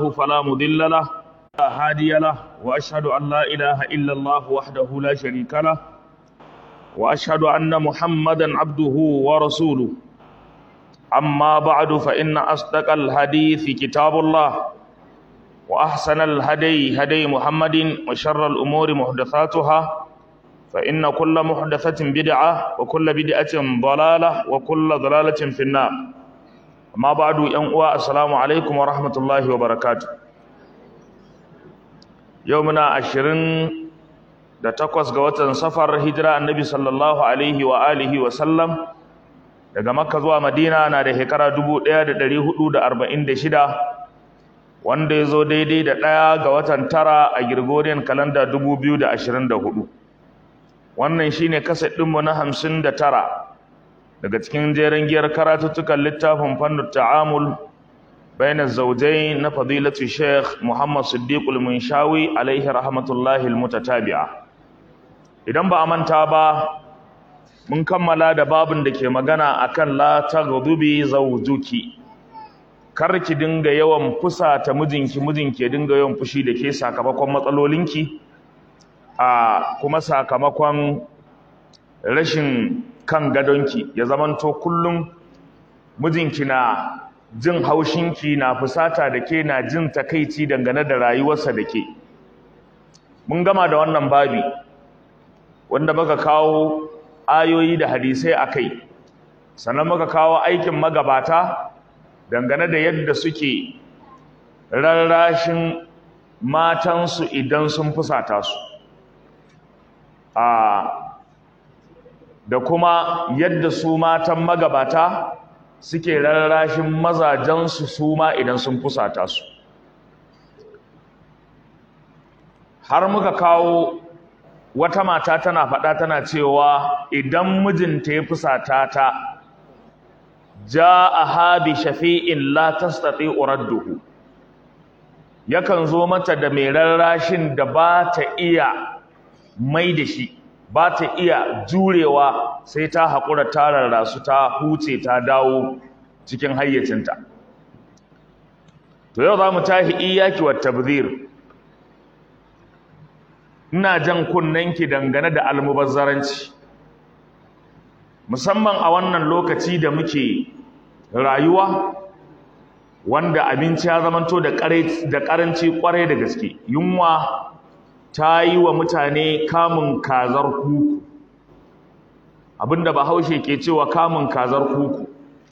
فلا مضل له لا هادي له وأشهد أن لا إله إلا الله وحده لا شريك له وأشهد أن محمدا عبده ورسوله أما بعد فإن أصدق الحديث كتاب الله وأحسن الهدي هدي محمد وشر الأمور محدثاتها فإن كل محدثة بدعة وكل بدعة ضلالة وكل ضلالة في النار أما بعد ينقوى السلام عليكم ورحمة الله وبركاته يومنا عشرين da takwas ga watan safar hijira annabi sallallahu alaihi wa alihi wa sallam daga makka zuwa madina na da shekara 1446 wanda ya zo daidai da ɗaya ga watan tara a Gregorian kalanda 2024 wannan shine kaset ɗinmu na hamsin da tara daga cikin jerin giyar karatuttukan littafin fannin ta'amul bayan zaujai na fadilatu sheikh muhammad siddiqul munshawi alaihi rahmatullahi almutatabi'a idan ba a manta ba mun kammala da babin da ke magana akan la taghdubi zawjuki kar ki dinga yawan fusa ta mijinki mijinki ya dinga yawan fushi da ke sakamakon matsalolinki a kuma sakamakon rashin kan gadonki ya zamanto kullum mijinki na jin haushinki na fusata da ke na jin takaici dangane da rayuwarsa da ke mun gama da wannan babi wanda muka kawo ayoyi da hadisai a kai sannan muka kawo aikin magabata dangane da yadda suke rarrashin matansu idan sun fusata su a da kuma yadda su matan magabata suke rarrashin mazajensu su ma idan sun fusata su har muka kawo wata mata tana faɗa tana cewa idan mijinta ya fusata ta ja'aha bi shafi'in la tastati uradduhu yakan zo mata da mai rarrashin da ba ta iya mai da shi ba ta iya jurewa sai ta haƙura ta rarrasu ta huce ta dawo cikin hayyacinta to yau za mu tahi iyaki wa tabzir ina jan kunnenki dangane da almubazzaranci musamman a wannan lokaci da muke rayuwa wanda abinci ya zamanto da ƙaranci ƙwarai da gaske yunwa ta yi wa mutane kamun kazar kuku abinda bahaushe ke cewa kamun kazar kuku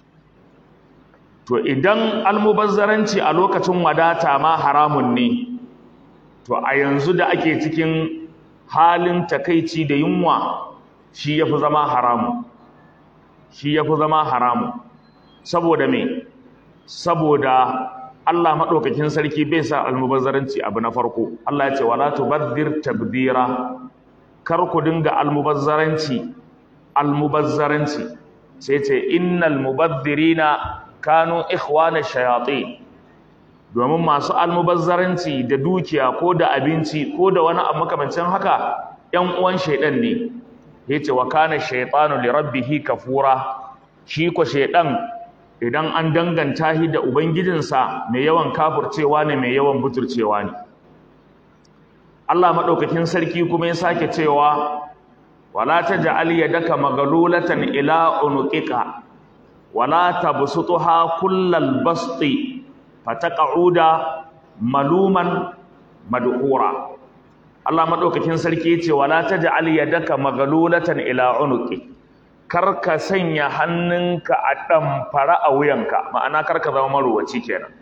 to idan almubazzaranci a lokacin wadata ma haramun ne to a yanzu da ake cikin halin takaici da yunwa shi yafi zama haramu shi yafi zama haramu saboda me saboda Allah madaukakin sarki bai sa almubazzaranci abu na farko Allah ya ce wala tubazzir tabdira kar ku dinga almubazzaranci almubazzaranci sai ce innal mubazzirina kanu ikhwana shayatin domin masu almubazzaranci da dukiya ko da abinci ko da wani abu makamancin haka ƴan uwan shaidan ne yace wa kana shaytanu li rabbih kafura shi ko shaidan idan an danganta shi da ubangijinsa mai yawan kafircewa ne mai yawan buturcewa ne Allah madaukakin sarki kuma ya sake cewa wala taj'al yadaka maghlulatan ila unuqika wala tabsutha kullal basti fataqauda maluman madhura Allah madaukakin sarki yace wala taj'al yadaka maghlulatan ila unuqi karka sanya hannunka a damfara a wuyanka ma'ana karka zama maruwaci kenan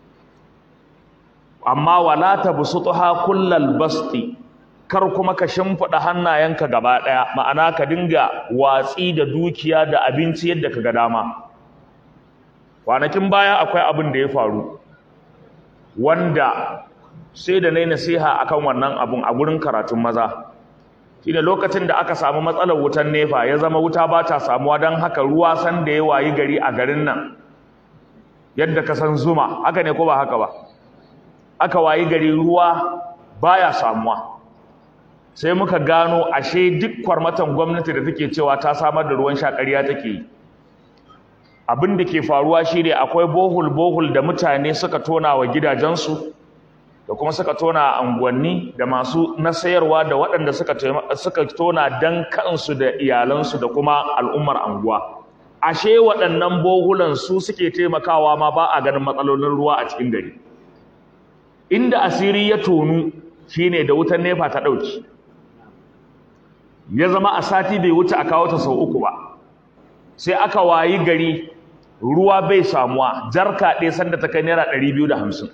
amma wala tabsutha kullal basti kar kuma ka shimfida hannayenka gaba daya ma'ana ka dinga watsi da dukiya da abinci yadda kaga dama kwanakin baya akwai abin da ya faru wanda sai da nayi nasiha akan wannan abun a gurin karatun maza shine lokacin da aka samu matsalar wutan nefa ya zama wuta ba ta samuwa don haka ruwa san da ya wayi gari a garin nan yadda ka san zuma haka ne ko ba haka ba aka wayi gari ruwa baya samuwa sai muka gano ashe duk kwarmatan gwamnati da take cewa ta samar da ruwan sha ƙarya take yi abin da ke faruwa shi ne akwai bohul bohul da mutane suka tona wa gidajensu da kuma suka tona a unguwanni da masu na sayarwa da waɗanda suka suka tona dan kansu da iyalansu da kuma al'ummar anguwa ashe waɗannan bohulan su suke taimakawa ma ba a ganin matsalolin ruwa a cikin gari inda asiri ya tonu shine da wutar nefa ta ɗauki ya zama a sati bai wuce a kawo ta sau uku ba sai aka wayi gari ruwa bai samuwa jarka ɗaya sanda ta kai naira ɗari biyu da hamsin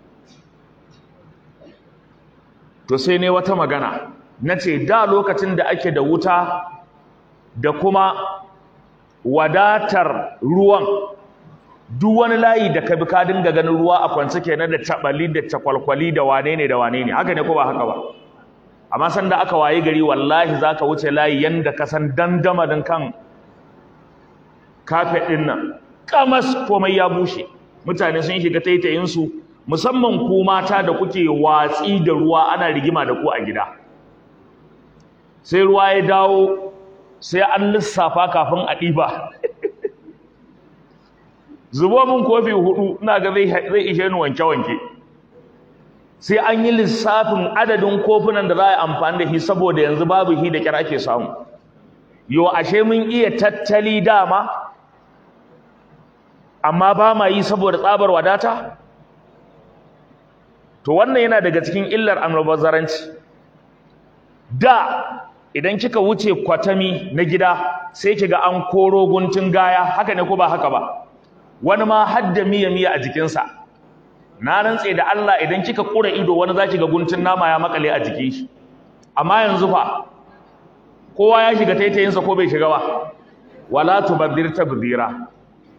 to sai ne wata magana na ce da lokacin da ake da wuta da kuma wadatar ruwan duk wani layi da ka bi ka dinga ganin ruwa a kwance kenan da tabali da takwalkwali da wane ne da wane ne haka ne ko ba haka ba amma sanda aka wayi gari wallahi zaka wuce layi yanda ka san dandamalin kan kafet din nan kamas komai ya bushe mutane sun shiga taitayin su musamman ku mata da kuke watsi da ruwa ana rigima da ku a gida sai ruwa ya dawo sai an lissafa kafin a ɗiba zubo min kofi hudu ina ga zai ishe ni wanke-wanke sai an yi lissafin adadin kofunan da za a yi amfani da shi saboda yanzu babu shi da kira ake samu yo ashe mun iya tattali dama amma ba ma yi saboda tsabar wadata to wannan yana daga cikin illar almubazzaranci da idan kika wuce kwatami na gida sai kiga an koro guntun gaya haka ne ko ba haka ba wani ma hadda miya miya a jikinsa na rantse da Allah idan kika kura ido wani zaki ga guntun nama ya makale a jikin shi amma yanzu fa kowa ya shiga taitayinsa ko bai shiga ba wala tubaddir tabdira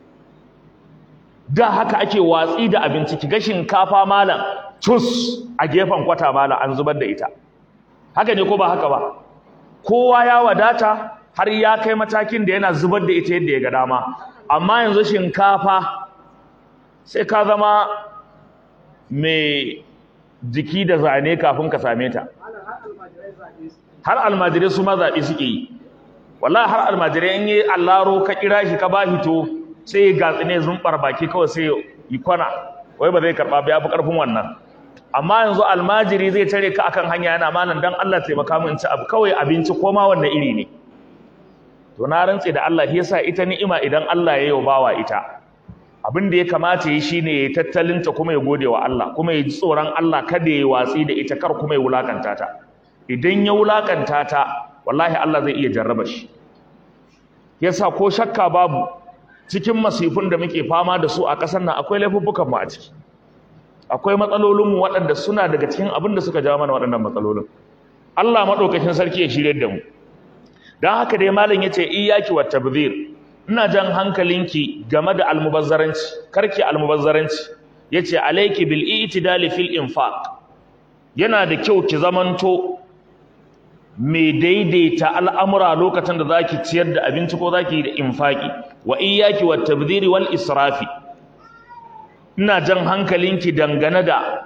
da haka ake watsi da abinci kiga shinkafa malam cus a gefen kwata malam an zubar da ita haka ne ko ba haka ba kowa ya wadata har ya kai matakin da yana zubar da ita yadda ya ga dama amma yanzu shinkafa sai ka zama mai jiki da zane kafin ka same ta har almajirai su ma zaɓe suke yi wallahi har almajirai in yi allaro ka kira shi ka ba hito sai ya gatsi ne zumbar baki kawai sai yi kwana wai ba zai karɓa ba ya fi ƙarfin wannan amma yanzu almajiri zai tare ka akan hanya yana malam dan Allah taimaka min ci abu kawai abinci ko ma wanne iri ne to na rantse da Allah yasa ita ni'ima idan Allah ya yi bawa ita abin da ya kamata yi shine ya tattalin ta kuma ya gode wa Allah kuma ya ji tsoron Allah kada ya watsi da ita kar kuma ya wulakanta ta idan ya wulakanta ta wallahi Allah zai iya jarraba shi yasa ko shakka babu cikin masifun da muke fama da su a ƙasar nan akwai laifuffukan mu a ciki akwai matsalolinmu waɗanda suna daga cikin abin da suka jawo mana waɗannan matsalolin Allah maɗaukakin sarki ya shirye da mu don haka dai malam ya ce iyaki wa tabzir ina jan hankalinki game da almubazzaranci karki almubazzaranci ya ce alaiki bil itidali fil infaq yana da kyau ki zamanto mai daidaita al'amura lokacin da zaki ciyar da abinci ko zaki da infaki wa iyaki wa tabziri wal israfi ina jan hankalinki dangane da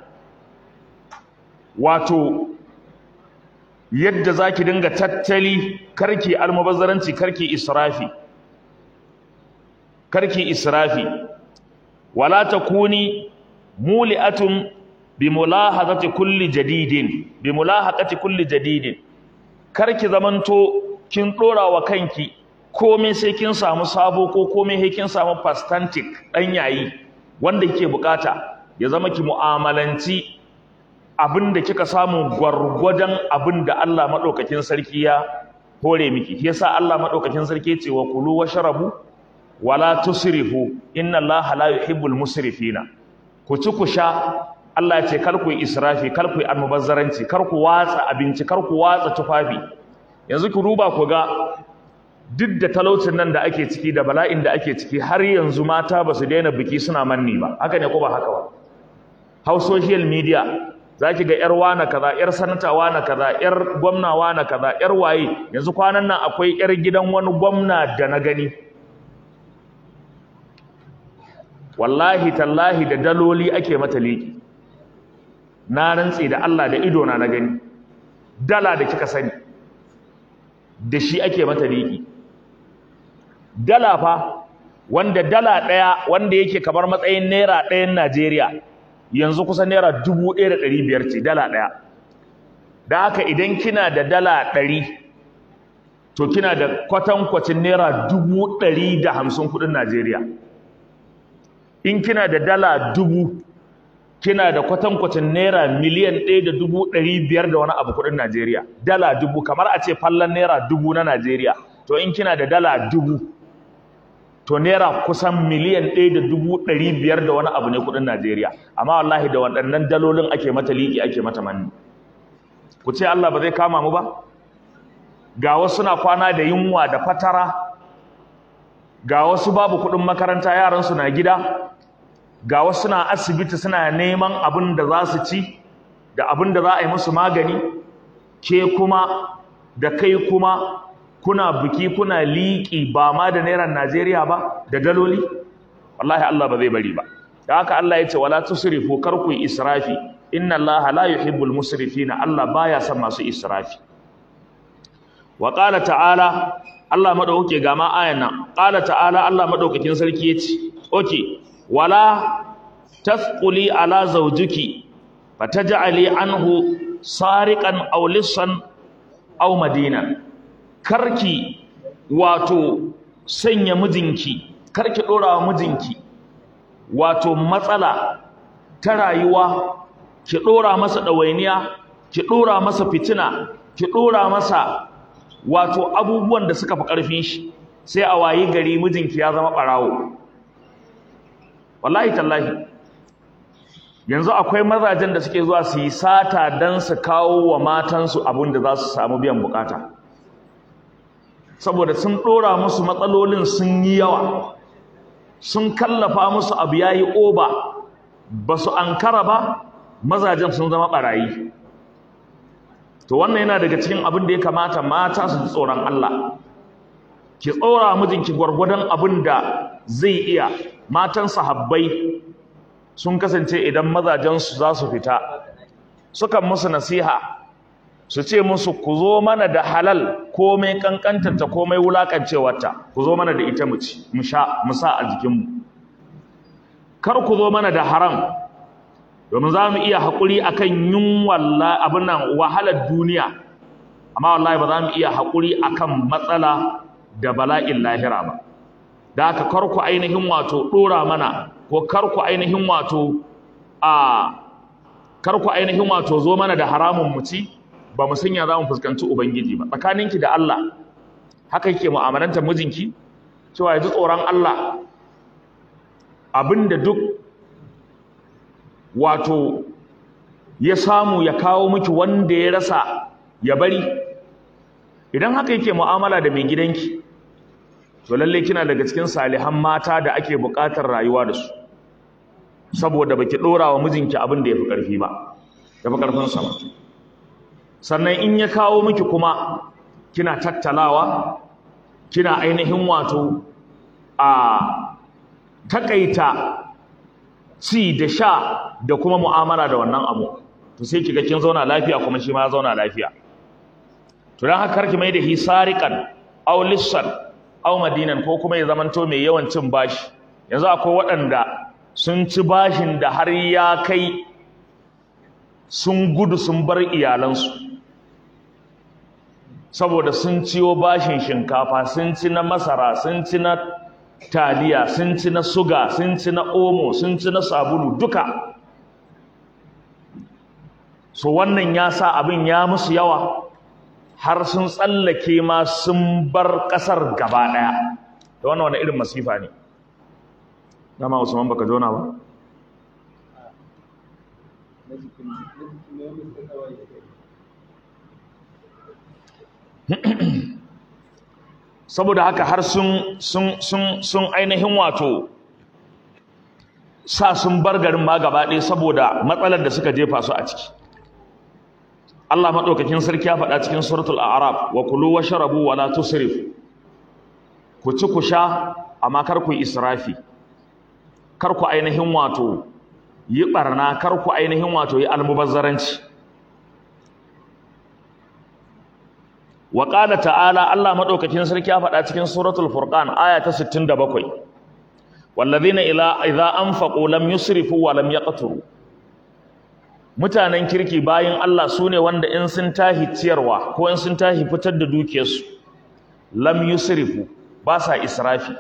wato yadda zaki dinga tattali karki almubazzaranci karki israfi karki israfi wala takuni muli'atun bimulahazati kulli jadidin bimulahaqati kulli jadidin karki zamanto kin dora wa kanki komai sai kin samu sabo ko komai sai kin samu pastantic dan yayi wanda kike bukata ya zama ki mu'amalanci abinda kika samu gwargwadon abinda Allah madaukakin sarki ya hore miki yasa Allah madaukakin sarki ce wa kulu washrabu wala tusrifu inna Allah la yuhibbul musrifina ku ci ku sha Allah ya ce kar ku yi israfi kar ku yi almubazzaranci kar ku watsa abinci kar ku watsa tufafi yanzu ku duba ku ga duk da talaucin nan da ake ciki da bala'in da ake ciki har yanzu mata ba su daina biki suna manni ba haka ne ko ba haka ba hau social media za ki ga yar wana kaza yar sanata wana kaza yar gwamna wana kaza yar waye yanzu kwanan nan akwai yar gidan wani gwamna da na gani wallahi tallahi da daloli ake mata liki na rantse da Allah da ido na na gani dala da kika sani da shi ake mata liki dala fa wanda dala ɗaya wanda yake kamar matsayin naira ɗayan Najeriya yanzu kusan naira dubu ɗaya da ɗari biyar ce dala ɗaya da haka idan kina da dala ɗari to kina da kwatankwacin naira dubu ɗari da hamsin kuɗin Najeriya in kina da dala dubu kina da kwatankwacin naira miliyan ɗaya da dubu ɗari biyar da wani abu kuɗin Najeriya dala dubu kamar a ce fallon naira dubu na Najeriya to in kina da dala dubu to naira kusan miliyan ɗaya da dubu ɗari biyar da wani abu ne kuɗin Najeriya amma wallahi da waɗannan dalolin ake mata liƙi ake mata manni ku ce Allah ba zai kama mu ba ga wasu na kwana da yunwa da fatara ga wasu babu kuɗin makaranta yaransu na gida ga wasu na asibiti suna neman abin da za su ci da abin da za a yi musu magani ke kuma da kai kuma kuna biki kuna liƙi ba ma da naira Najeriya ba da daloli wallahi Allah ba zai bari ba da haka Allah ya ce wala tusrifu kar ku israfi inna Allah la yuhibbul musrifina Allah baya son masu israfi wa qala ta'ala Allah madauke ga ma ayan nan qala ta'ala Allah madaukakin sarki yace okay wala tafquli ala zawjiki fataj'ali anhu sariqan aw lissan aw madinan karki wato sanya mijinki karki dora wa mijinki wato matsala ta rayuwa ki dora masa dawainiya ki dora masa fitina ki dora masa wato abubuwan da suka fi karfin shi sai a wayi gari mijinki ya zama barawo wallahi tallahi yanzu akwai mazajen da suke zuwa su yi sata dan su kawo wa matansu abin da za su samu biyan bukata saboda sun ɗora musu matsalolin sun yi yawa sun kallafa musu abu ya yi oba ba su ankara ba mazajen sun zama ɓarayi to wannan yana daga cikin abin da ya kamata mata su ji tsoron Allah ki tsora mijinki gwargwadon abin da zai iya matan sahabbai sun kasance idan mazajensu za su fita sukan musu nasiha su ce musu ku zo mana da halal komai kankantarta komai wulakancewarta ku zo mana da ita mu ci mu sha mu sa a jikinmu kar ku zo mana da haram domin za mu iya haƙuri akan yunwan abin nan wahalar duniya amma wallahi ba za mu iya haƙuri akan matsala da bala'in lahira ba da haka kar ku ainihin wato ɗora mana ko kar ku ainihin wato a kar ku ainihin wato zo mana da haramun mu ci ba mu sanya za mu fuskanci ubangiji ba tsakaninki da Allah haka yake mu'amalanta mijinki cewa ya ji tsoron Allah abinda duk wato ya samu ya kawo miki wanda ya rasa ya bari idan haka yake mu'amala da mai gidanki to lalle kina daga cikin salihan mata da ake buƙatar rayuwa da su saboda baki dora wa mijinki abin da yafi karfi ba yafi karfin sa ba sannan in ya kawo miki kuma kina tattalawa kina ainihin wato a takaita ci da sha da kuma mu'amala da wannan abu to sai kiga kin zauna lafiya kuma shi ma ya zauna lafiya to dan haka karki mai da hisariqan aw lissan aw madinan ko kuma ya zamanto mai yawan cin bashi yanzu akwai waɗanda sun ci bashin da har ya kai sun gudu sun bar iyalansu saboda sun ciyo bashin shinkafa sun ci na masara sun ci na taliya sun ci na suga sun ci na omo sun ci na sabulu duka so wannan ya sa abin ya musu yawa har sun tsallake ma sun bar ƙasar gaba ɗaya da wannan wani irin masifa ne dama usman baka jona ba saboda haka har sun sun sun sun ainihin wato sa sun bar garin ma gaba ɗaya saboda matsalar da suka jefa su a ciki Allah madaukakin sarki ya faɗa cikin suratul a'raf wa kulu washrabu wa la tusrif ku ci ku sha amma kar ku israfi kar ku ainihin wato yi barna kar ku ainihin wato yi almubazzaranci wa qala ta'ala Allah madaukakin sarki ya faɗa cikin suratul furqan aya ta 67 wallazina ila idza anfaqu lam yusrifu wa lam yaqturu mutanen kirki bayin Allah sune wanda in sun tahi ciyarwa ko in sun tahi fitar da dukiyarsu lam yusrifu ba sa israfi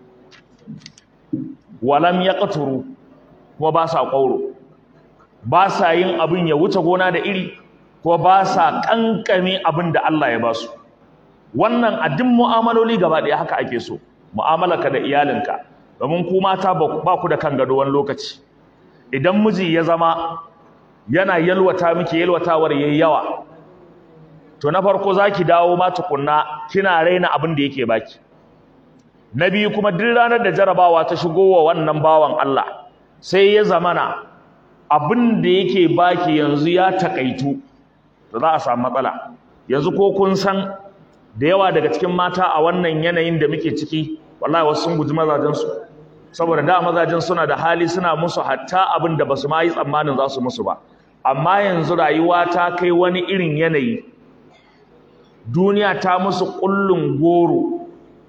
wa lam yaqturu kuma ba sa ƙauro ba sa yin abin ya wuce gona da iri ko ba sa kankame abin da Allah ya ba su wannan a duk mu'amaloli gaba ɗaya haka ake so mu'amalarka da iyalinka domin ku mata ba ku da kan gado wani lokaci idan miji ya zama yana yalwata miki yalwatawar yayi yawa to na farko zaki dawo ma tukunna kina raina abin da yake baki na biyu kuma duk ranar da jarabawa ta shigo wa wannan bawan Allah sai ya zamana abin da yake baki yanzu ya takaitu to za a samu matsala yanzu ko kun san da yawa daga cikin mata a wannan yanayin da muke ciki wallahi wasu sun guji mazajensu saboda da mazajen suna da hali suna musu hatta abin da basu ma yi tsammanin za su musu ba amma yanzu rayuwa ta kai wani irin yanayi duniya ta musu kullun goro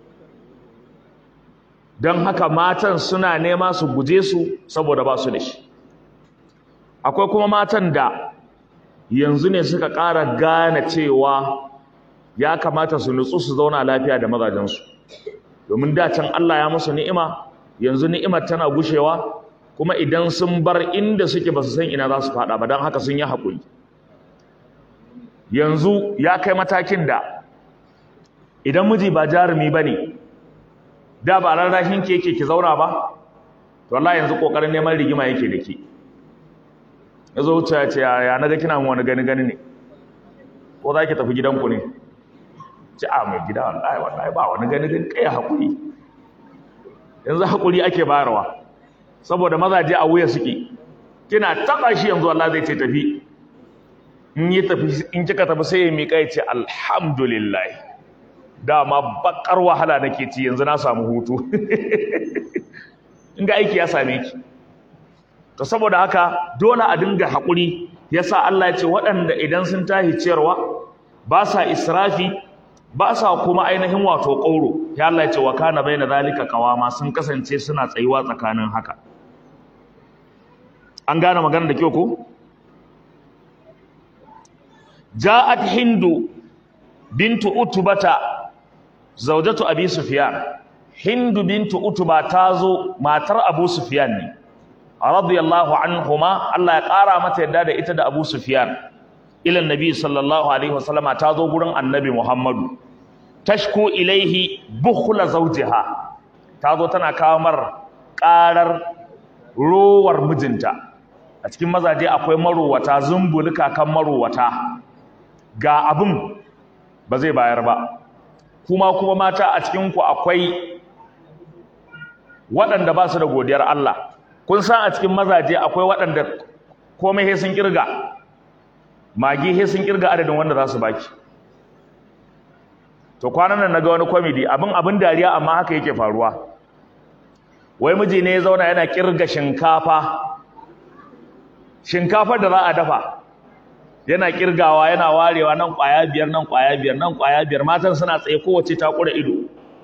don haka matan suna nema su guje su saboda ba su da shi akwai kuma matan da yanzu ne suka ƙara gane cewa ya kamata su nutsu su zauna lafiya da mazajensu domin da can Allah ya musu ni'ima yanzu ni'imar tana gushewa kuma idan sun bar inda suke ba su san ina za su faɗa ba don haka sun yi haƙuri yanzu ya kai matakin da idan miji ba jarumi ba ne da ba rarrashin ke yake ki zauna ba to Allah yanzu ƙoƙarin neman rigima yake da ke ya zo wuce ya ce ya na ga kina wani gani gani ne ko za ki tafi gidanku ne ci a mai gida wallahi wallahi ba wani gani gani kai hakuri yanzu hakuri ake bayarwa saboda mazaje a wuya suke kina taba shi yanzu Allah zai ce tafi in yi tafi in kika tafi sai ya miƙa ya ce alhamdulillah dama bakar wahala nake ci yanzu na samu hutu in ga aiki ya same ki to saboda haka dole a dinga hakuri yasa Allah ya ce waɗanda idan sun tahi ciyarwa ba sa israfi ba sa kuma ainihin wato ƙauro ya Allah ya ce wa kana baina zalika qawama sun kasance suna tsayuwa tsakanin haka an gane magana da kyau ko ja'at hindu bintu utbata zawjatu abi sufyan hindu bintu utba tazo matar abu sufyan ne radiyallahu anhuma Allah ya ƙara mata yadda da ita da abu sufyan ila nabi sallallahu alaihi wasallama ta zo gurin annabi Muhammadu tashku ilaihi bukhla zawjiha ta zo tana kawo mar ƙarar rowar mijinta a cikin mazaje akwai marowata zumbulika kan marowata ga abin ba zai bayar ba kuma kuma mata a cikin ku akwai waɗanda ba su da godiyar Allah kun san a cikin mazaje akwai waɗanda komai sai sun kirga magi he sun kirga adadin wanda za su baki to kwanan nan naga wani comedy abin abin dariya amma haka yake faruwa wai miji ne ya zauna yana kirga shinkafa shinkafar da za a dafa yana kirgawa yana warewa nan kwaya biyar nan kwaya biyar nan kwaya biyar matan suna tsaye kowace ta kura ido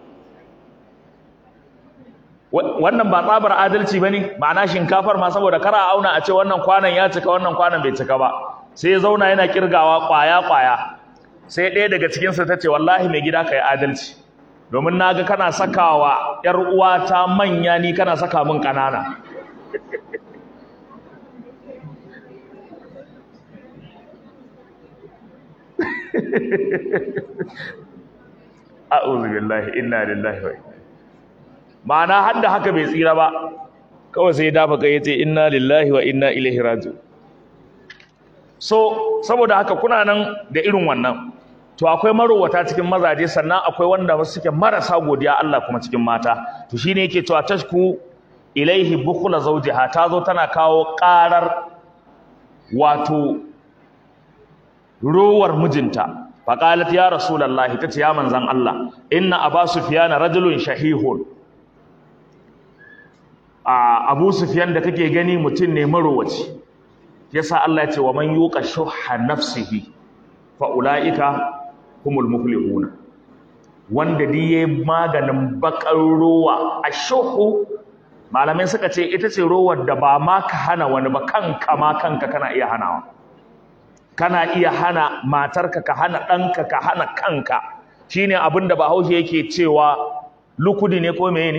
wannan ba tsabar adalci bane ma'ana shinkafar ma saboda kara auna a ce wannan kwanan ya cika wannan kwanan bai cika ba sai ya zauna yana kirgawa kwaya-kwaya sai ɗaya daga cikinsa ta ce wallahi mai gida ka yi adalci domin na ga kana sakawa ‘yar uwata manya ni kana saka min ƙanana a'udhu billahi inna lillahi wa ma'ana har da haka bai tsira ba kawai sai dafa kai yace inna lillahi wa inna ilaihi raji'un so saboda haka kuna nan da irin wannan to akwai marowata cikin mazaje sannan akwai wanda suke marasa godiya Allah kuma cikin mata to shine yake cewa tashku ilaihi bukhla zawjiha tazo tana kawo karar wato rowar mijinta faqalat ya rasulullahi tace ya manzan Allah inna aba sufyan rajulun shahihun a abu sufyan da kake gani mutum ne marowaci yasa Allah ya ce wa man yuqa shuhha nafsihi fa ulaika humul muflihuna wanda dai yayi maganin bakar ruwa ashuhu malamai suka ce ita ce rowar da ba ma ka hana wani ba kanka ma kanka kana iya hanawa kana iya hana matarka ka hana ɗanka ka hana kanka shine abin da bahaushe yake cewa lukudi ne ko meye ne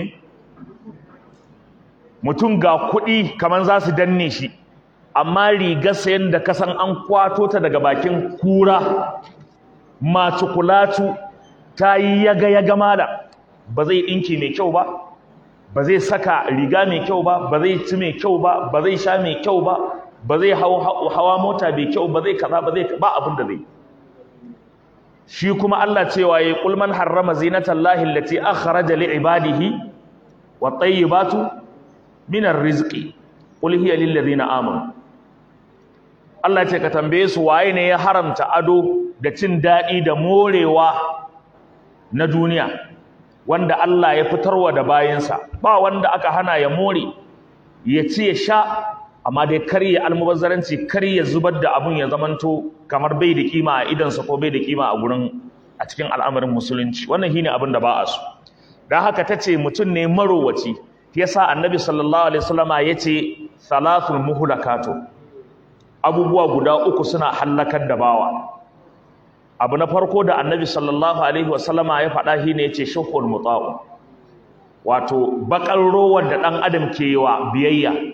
mutum ga kuɗi kamar za su danne shi amma rigar sayan da kasan an kwato ta daga bakin kura macukulatu ta yi yaga-yaga mala ba zai ɗinki mai kyau ba ba zai saka riga mai kyau ba ba zai ci mai kyau ba ba zai sha mai kyau ba ba zai hawa mota mai kyau ba zai kaza ba zai ba abin da zai shi kuma Allah cewa yayi qul man harrama zinatallahi allati akhraja li ibadihi wat tayyibatu min arrizqi qul hiya lil ladina amanu Allah ce ka tambaye su waye ne ya haramta ado da cin dadi da morewa na duniya wanda Allah ya fitarwa da bayinsa ba wanda aka hana ya more ya ci ya sha amma dai kar ya almubazzaranci kar ya zubar da abun ya zamanto kamar bai da kima a idansa ko bai da kima a gurin a cikin al'amarin musulunci wannan shine abin da ba a so dan haka tace mutum ne marowaci yasa annabi sallallahu alaihi wasallama yace salatul muhlakatu abubuwa guda uku suna hallakar da bawa abu na farko da annabi sallallahu alaihi wasallama ya faɗa shine yace shuhul muta'u wato bakar rowar da dan adam ke yi wa biyayya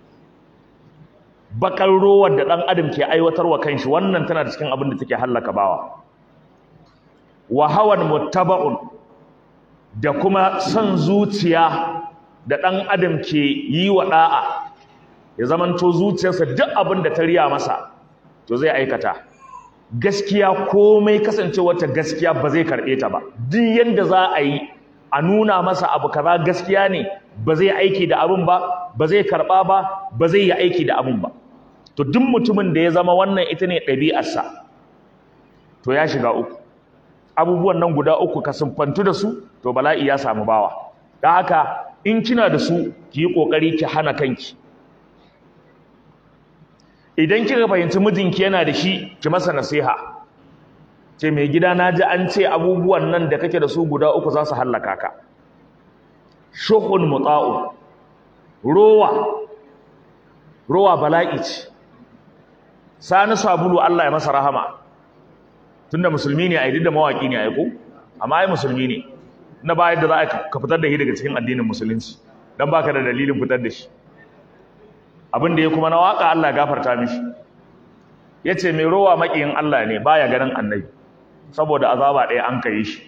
bakar rowar da ɗan adam ke aiwatarwa kanshi wannan tana da cikin abin da take hallaka bawa wa hawan muttaba'un da kuma son zuciya da ɗan adam ke yi wa ɗa'a ya zamanto zuciyarsa duk abin da ta riya masa to zai aikata gaskiya komai kasancewa ta gaskiya ba zai karɓe ta ba duk yanda za a yi a nuna masa abu kaza gaskiya ne ba zai aiki da abin ba ba zai karɓa ba ba zai yi aiki da abin ba to duk mutumin da ya zama wannan ita ne ɗabi'arsa to ya shiga uku abubuwan nan guda uku ka sumfantu da su to bala'i ya samu bawa don haka in kina da su ki yi ƙoƙari ki hana kanki idan kika fahimci mijinki yana da shi ki masa nasiha ce mai gida na ji an ce abubuwan nan da kake da su guda uku za su hallaka ka shuhun mutsa'u rowa rowa bala'i ce sani sabulu Allah ya masa rahama tunda musulmi ne a yi da mawaki ne a ko amma ai musulmi ne na bayar da za ka fitar da shi daga cikin addinin musulunci dan baka da dalilin fitar da shi abin da ya kuma na waka Allah gafarta mishi yace mai rowa makiyin Allah ne baya ganin annabi saboda azaba ɗaya an kai shi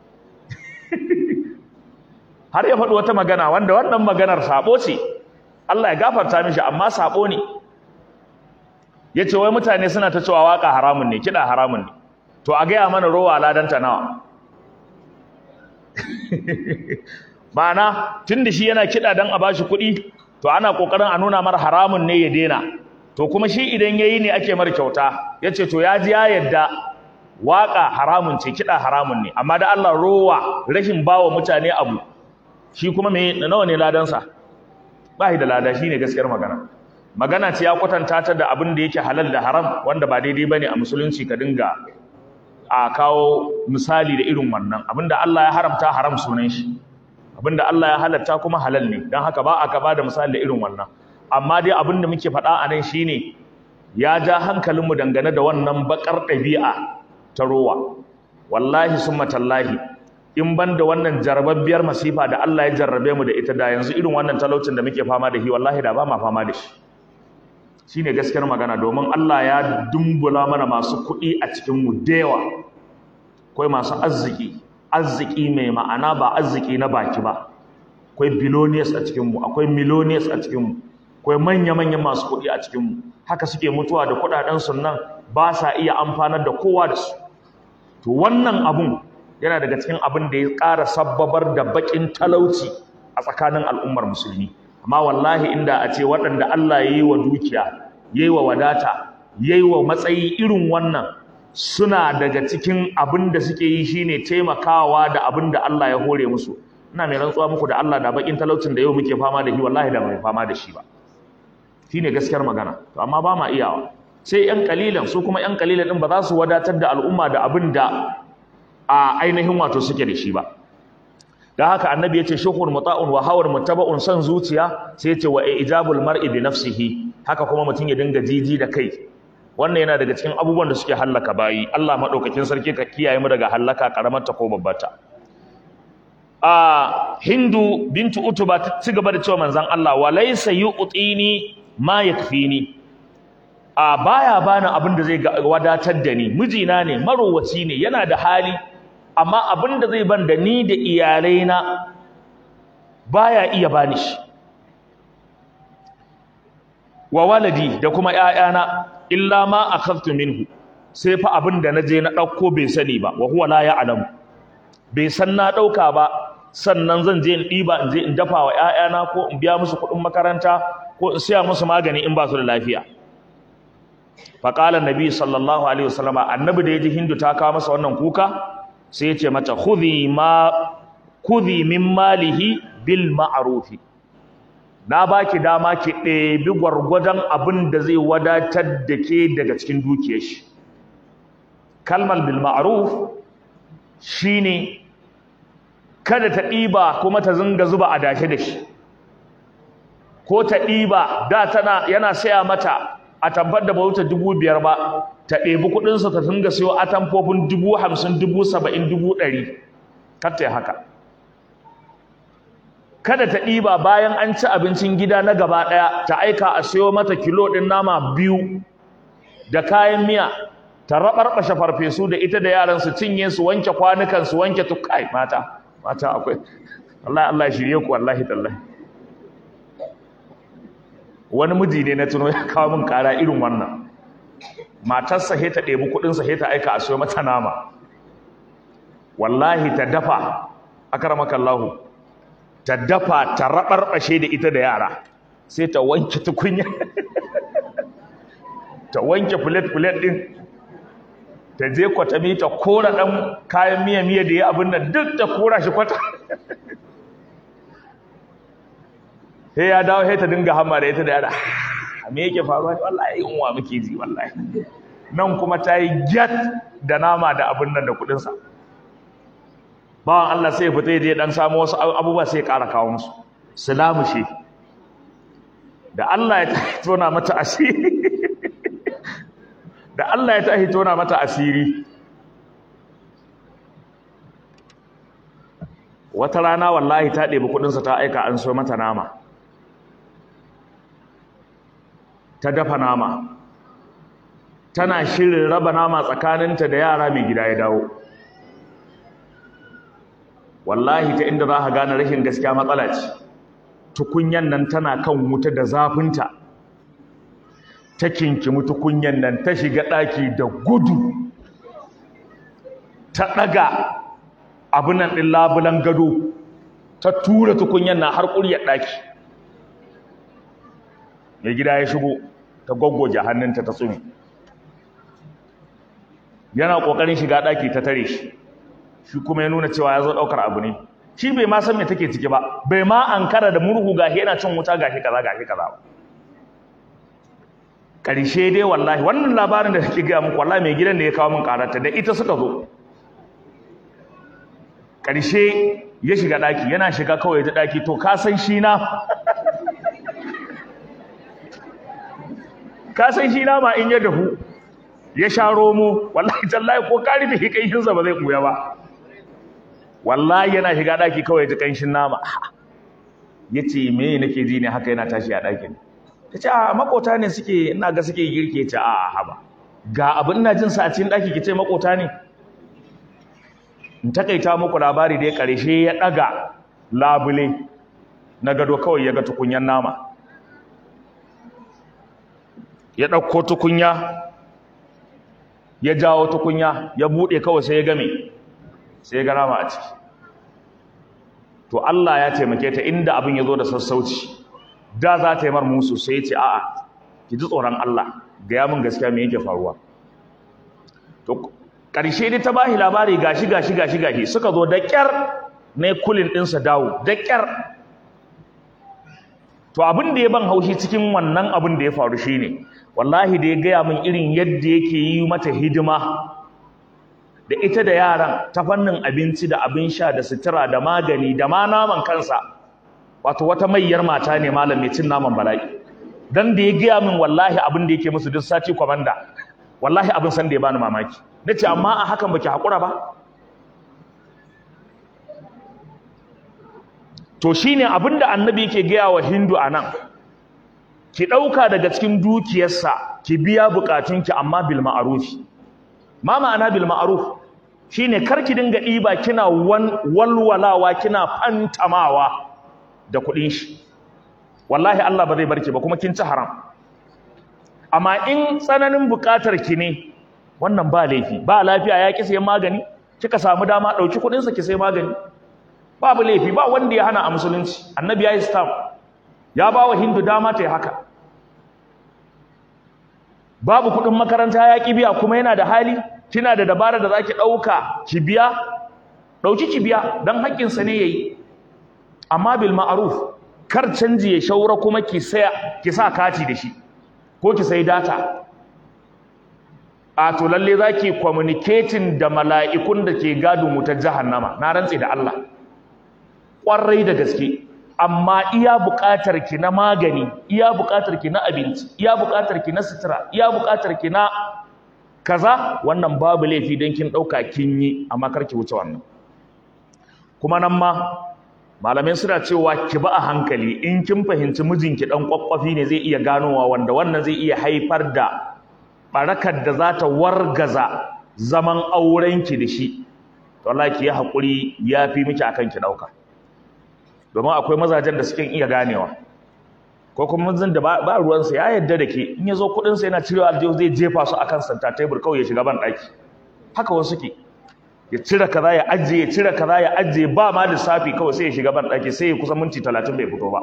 har ya faɗi wata magana wanda wannan maganar sabo ce Allah ya gafarta mishi amma sabo ne yace wai mutane suna ta cewa waka haramun ne kida haramun ne to a gaya mana rowa ladanta nawa ma'ana tunda shi yana kida dan a bashi kuɗi to ana kokarin a nuna mar haramun ne ya dena to kuma shi idan yayi ne ake mar kyauta yace to ya ji ya yadda waka haramun ce kida haramun ne amma da Allah rowa rashin bawa mutane abu shi kuma me nawa ne ladansa ba da lada shine gaskiyar magana magana ce ya kwatanta ta da abin da yake halal da haram wanda ba daidai bane a musulunci ka dinga a kawo misali da irin wannan abinda Allah ya haramta haram sunan shi abinda Allah ya halatta kuma halal ne dan haka ba aka bada misali da irin wannan amma dai abin da muke faɗa a nan shine ya ja hankalinmu dangane da wannan bakar ɗabi'a ta rowa wallahi summa tallahi in ban da wannan jarababbiyar masifa da Allah ya jarrabe mu da ita da yanzu irin wannan talaucin da muke fama da shi wallahi da ba ma fama da shi shine gaskiyar magana domin Allah ya dumbula mana masu kuɗi a cikin mu da yawa akwai masu arziki arziki mai ma'ana ba arziki na baki ba akwai billionaires a cikin mu akwai millionaires a cikin mu akwai manya-manyan masu kuɗi a cikin mu haka suke mutuwa da kuɗaɗen su nan ba sa iya amfanar da kowa da su to wannan abun yana daga cikin abin da ya ƙara sabbabar da baƙin talauci a tsakanin al'ummar musulmi amma wallahi inda a ce waɗanda Allah ya yi wa dukiya ya yi wa wadata ya yi wa matsayi irin wannan suna daga cikin abin da suke yi shine taimakawa da abin da Allah ya hore musu ina mai rantsuwa muku da Allah da baƙin talaucin da yau muke fama da shi wallahi da mai fama da shi ba shine gaskiyar magana to amma ba ma iyawa sai yan kalilan su kuma yan kalilan din ba za su wadatar da al'umma da abin da a ainihin wato suke da shi ba da haka annabi ya ce shuhur muta'un wa hawar mutaba'un son zuciya sai ya ce wa ijabul mar'i bi nafsihi haka kuma mutum ya dinga jiji da kai wannan yana daga cikin abubuwan da suke hallaka bayi Allah madaukakin sarki ka kiyaye mu daga hallaka karamar ta ko babbata a hindu bintu utuba ta ci gaba da cewa manzon Allah wa laysa yu'tini ma yakfini a baya bani abin da zai wadatar da ni mijina ne marowaci ne yana da hali amma abin da zai ban da ni da iyalaina baya iya bani shi wa waladi da kuma ƴaƴana illa ma akhadtu minhu sai fa abin da naje na dauko bai sani ba wa huwa la ya'lam bai san na dauka ba sannan zan je in diba in je in dafa wa ƴaƴana ko in biya musu kuɗin makaranta ko in siya musu magani in ba su da lafiya fa qala annabi sallallahu alaihi wasallam annabi da yaji hindu ta kawo masa wannan kuka sai ya ce mata khudhi ma khudhi min malihi bil ma'rufi na baki dama ki ɗebi gwargwadon abin da zai wadatar da ke daga cikin dukiyar shi kalmar bil ma'ruf shine kada ta ɗiba kuma ta zinga zuba a dashe da shi ko ta ɗiba da tana yana saya mata a tabbar da bauta dubu biyar ba ta ɗebi kuɗinsa ta zinga sayo atamfofin dubu hamsin dubu saba'in dubu ɗari kar ta yi haka kada ta ɗiba bayan an ci abincin gida na gaba ɗaya ta aika a siyo mata kilo ɗin nama biyu da kayan miya ta raɓarɓashe farfesu da ita da yaran su cinye su wanke kwanukan su wanke tukai mata mata akwai Allah Allah shirye ku wallahi tallahi wani miji ne na tuno ya kawo min kara irin wannan matarsa he ta ɗebi kuɗinsa he ta aika a siyo mata nama wallahi ta dafa akramakallahu ta dafa ta raɓarɓashe da ita da yara sai ta wanke tukunya ta wanke filet-filet ɗin ta je kwatami ta kora ɗan kayan miya-miya da ya abin nan duk ta kora shi kwata sai ya dawo sai ta dinga hama da ita da yara me yake faruwa wallahi yunwa muke ji wallahi nan kuma ta yi gyat da nama da abin nan da kuɗinsa bawan Allah sai ya fita ya dan samu wasu abubuwa sai ya ƙara kawo musu salamu shi da Allah ya tahi tona mata asiri da Allah ya tahi tona mata asiri wata rana wallahi ta ɗebi kuɗinsa ta aika an so mata nama ta dafa nama tana shirin raba nama tsakaninta da yara mai gida ya dawo wallahi ta inda za ka gane rashin gaskiya matsala ce tukunyan nan tana kan wuta da zafinta ta kinkimi tukunyan nan ta shiga ɗaki da gudu ta ɗaga abinan ɗin labulan gado ta tura tukunyan na har ƙuryar ɗaki mai gida ya shigo ta gwaggwaje hannunta ta tsumi yana ƙoƙarin shiga ɗaki ta tare shi shi kuma ya nuna cewa ya zo ɗaukar abu ne shi bai ma san me take ciki ba bai ma ankara da murhu gashi yana cin wuta gashi kaza gashi kaza ƙarshe dai wallahi wannan labarin da take gaya muku wallahi mai gidan da ya kawo min karata da ita suka zo ƙarshe ya shiga ɗaki yana shiga kawai ta ɗaki to ka san shi na ka san shi na ma in ya dahu ya sha romo wallahi tallahi ko ka rufe hikaishinsa ba zai ɓuya ba wallahi yana shiga daki kawai ji kanshin nama yace me nake ji ne haka yana tashi a dakin tace a makota ne suke ina ga suke girke ta a haba ga abin ina jin sa a cikin daki kice makota ne in takaita muku labari da ya karshe ya daga labule na gado kawai ya ga tukunyan nama ya dauko tukunya ya jawo tukunya ya bude kawai sai ya game sai ga rama a ciki to Allah ya taimake ta inda abin ya zo da sassauci da za ta yi mar musu sai ya ce a'a ki ji tsoron Allah ga min gaskiya me yake faruwa to ƙarshe dai ta bashi labari gashi gashi gashi gashi suka zo da ƙyar ne kulin ɗinsa dawo da ƙyar to abin da ya ban haushi cikin wannan abin da ya faru shine wallahi da ya gaya min irin yadda yake yi mata hidima da da ita da yaran ta fannin abinci da abin sha da sutura da magani da ma naman kansa wato wata mayyar mata ne malam mai cin naman bala'i dan da ya gaya min wallahi abin da yake musu duk sati kwamanda wallahi abin san da ya bani mamaki nace amma a hakan baki hakura ba to shine abin da annabi yake gaya wa hindu anan ki dauka daga cikin dukiyarsa ki biya bukatunki amma bil ma'ruf ma ma'ana bil ma'ruf shine kar ki dinga diba kina walwalawa kina fantamawa da kudin shi wallahi Allah ba zai barki ba kuma kin ci haram amma in tsananin bukatar ki ne wannan ba laifi ba lafiya ya ki sayan magani kika samu dama dauki kudin sa ki sai magani babu laifi ba wanda ya hana a musulunci annabi ya yi stamp ya ba wa hindu dama ta yi haka babu kudin makaranta ya ki biya kuma yana da hali kina da dabara da zaki dauka ki biya dauki ki biya dan haƙƙin sa ne yayi amma bil ma'ruf kar canji ya shaura kuma ki saya ki sa kati da shi ko ki sai data a to lalle zaki communicating da mala'ikun da ke gadon wutar jahannama na rantsi da Allah kwarai da gaske amma iya buƙatar ki na magani iya buƙatar ki na abinci iya buƙatar ki na sutura iya buƙatar ki na kaza wannan babu laifi don kin ɗauka kin yi amma kar ki wuce wannan kuma nan ma malamai suna cewa ki ba a hankali in kin fahimci mijinki dan kwakwafi ne zai iya ganowa wanda wannan zai iya haifar da barakar da za ta wargaza zaman aurenki da shi to Allah ki yi hakuri yafi miki akan ki dauka domin akwai mazajen da suke iya ganewa ko kuma mazan da ba ruwansa ya yadda da ke in ya zo kuɗinsa yana cirewa aljihu zai jefa su akan santa tebur kawai ya shiga ban ɗaki haka wasu ke ya cire kaza ya ajiye ya cire kaza ya ajiye ba ma lissafi kawai sai ya shiga ban ɗaki sai ya kusa minti talatin bai fito ba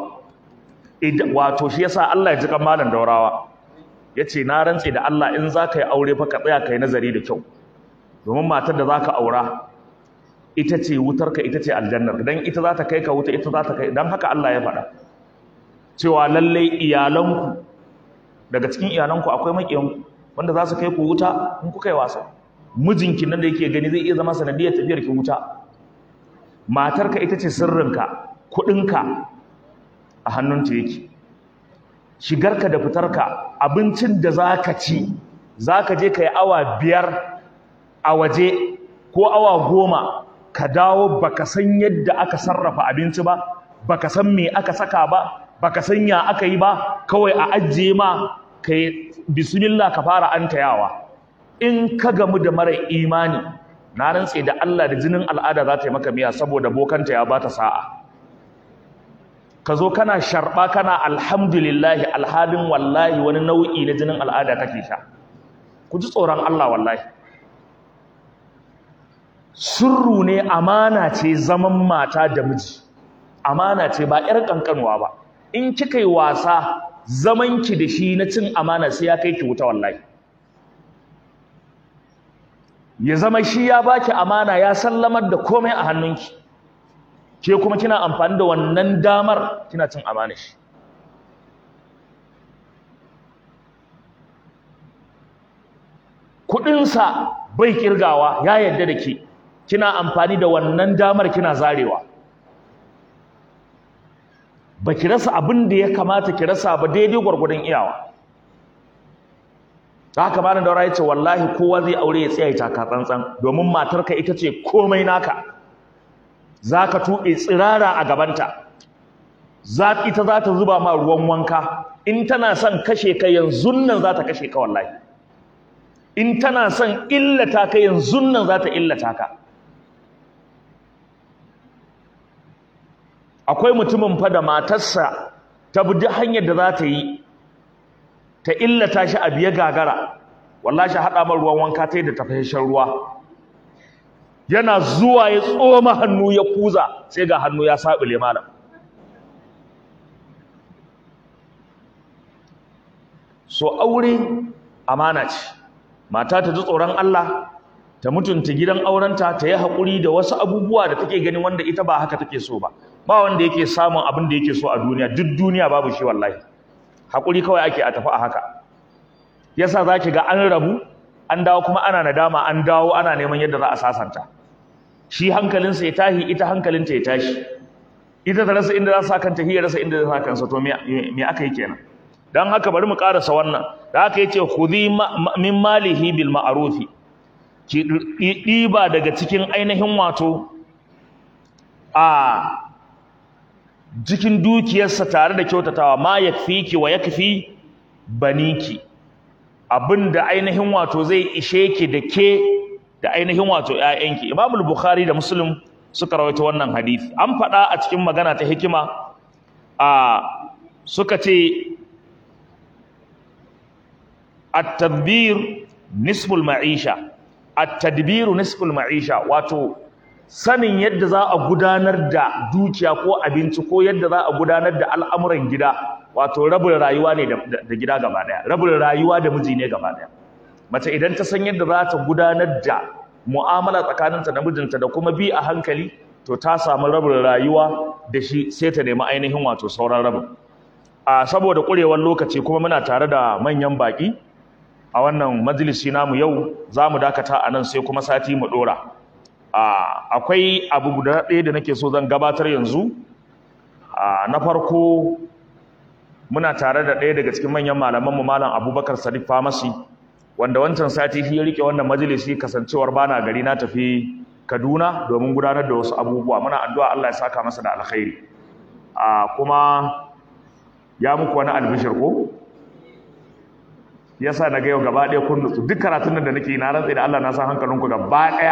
wato shi yasa Allah ya ji kan malam daurawa ya ce na rantse da Allah in za ka yi aure fa ka tsaya ka yi nazari da kyau domin matar da za ka aura ita ce wutarka ita ce aljannar dan ita za ta kai ka wuta ita za ta kai dan haka Allah ya faɗa cewa lallai iyalanku daga cikin iyalanku akwai maƙiyanku wanda za su kai ku wuta in kuka yi wasa mijinki nan da yake gani zai iya zama sanadiyar tafiyar ki wuta matarka ita ce sirrinka kuɗinka a hannunta yake shigarka da fitarka abincin da za ka ci za ka je ka yi awa biyar a waje ko awa goma ka dawo baka san yadda aka sarrafa abinci ba baka san me aka saka ba baka san ya aka yi ba kawai a ajiye ma kai bismillah ka fara antayawa in ka gamu da mara imani na rantse da Allah da jinin al'ada za ta yi maka miya saboda bokanta ya bata sa'a ka zo kana sharba kana alhamdulillahi alhalin wallahi wani nau'i na jinin al'ada kake sha ku ji tsoron Allah wallahi sirru ne amana ce zaman mata da miji amana ce ba 'yar kankanuwa ba in kika yi wasa zamanki da shi na cin amana sai ya kai ki wuta wallahi ya zama shi ya baki amana ya sallamar da komai a hannunki ke kuma kina amfani da wannan damar kina cin amana shi kudinsa bai kirgawa ya yadda da ke kina amfani da wannan damar kina zarewa ba ki rasa abin da ya kamata ki rasa ba daidai gwargwadon iyawa za ka bani daura ya ce wallahi kowa zai aure ya tsaya taka tsantsan domin matarka ita ce komai naka za ka tuɓe tsirara a gabanta za ita za ta zuba ma ruwan wanka in tana son kashe ka yanzu nan za ta kashe ka wallahi in tana son illata ka yanzu nan za ta illata ka akwai mutumin fa da matarsa ta bi duk hanyar da za ta yi ta illata shi a biye gagara wallahi haɗa mar ruwan wanka ta yi da tafashen ruwa yana zuwa ya tsoma hannu ya kuza sai ga hannu ya saɓule malam so aure amana ce mata ta ji tsoron Allah ta mutunta gidan aurenta ta yi haƙuri da wasu abubuwa da take gani wanda ita ba haka take so ba ba wanda yake samun abin da yake so a duniya duk duniya babu shi wallahi haƙuri kawai ake a tafi a haka yasa zaki ga an rabu an dawo kuma ana nadama an dawo ana neman yadda za a sasanta shi hankalinsa ya tahi ita hankalinta ya tashi ita ta rasa inda za sa kanta hiya rasa inda za sa kansa to me aka yi kenan dan haka bari mu karasa wannan da haka yace khudhi min malihi bil ma'rufi ki diba daga cikin ainihin wato a cikin dukiyarsa tare da kyautatawa ma yakfiki wa yakfi baniki abinda ainihin wato zai ishe ki da ke da ainihin wato ƴaƴanki Imam al-Bukhari da Muslim suka rawaito wannan hadisi an faɗa a cikin magana ta hikima a suka ce at-tadbir nisful ma'isha at-tadbir nisful ma'isha wato sanin yadda za a gudanar da dukiya ko abinci ko yadda za a gudanar da al'amuran gida wato rabin rayuwa ne da gida gaba daya rabin rayuwa da miji ne gaba daya mace idan ta san yadda za ta gudanar da mu'amala tsakaninta da mijinta da kuma bi a hankali to ta samu rabin rayuwa da shi sai ta nemi ainihin wato sauran rabin a saboda ƙurewar lokaci kuma muna tare da manyan baƙi a wannan majalisi namu yau za mu dakata a nan sai kuma sati mu ɗora akwai abu guda ɗaya da nake so zan gabatar yanzu na farko muna tare da ɗaya daga cikin manyan malamanmu malam abubakar sadiq famasi wanda wancan sati shi ya rike wannan majalisi kasancewar bana gari na tafi kaduna domin gudanar da wasu abubuwa muna addu'a allah ya saka masa da alkhairi kuma ya muku wani albishir ko yasa na ga yau gaba ɗaya kun nutsu duk karatun nan da nake na rantsa da allah na san hankalinku gaba ɗaya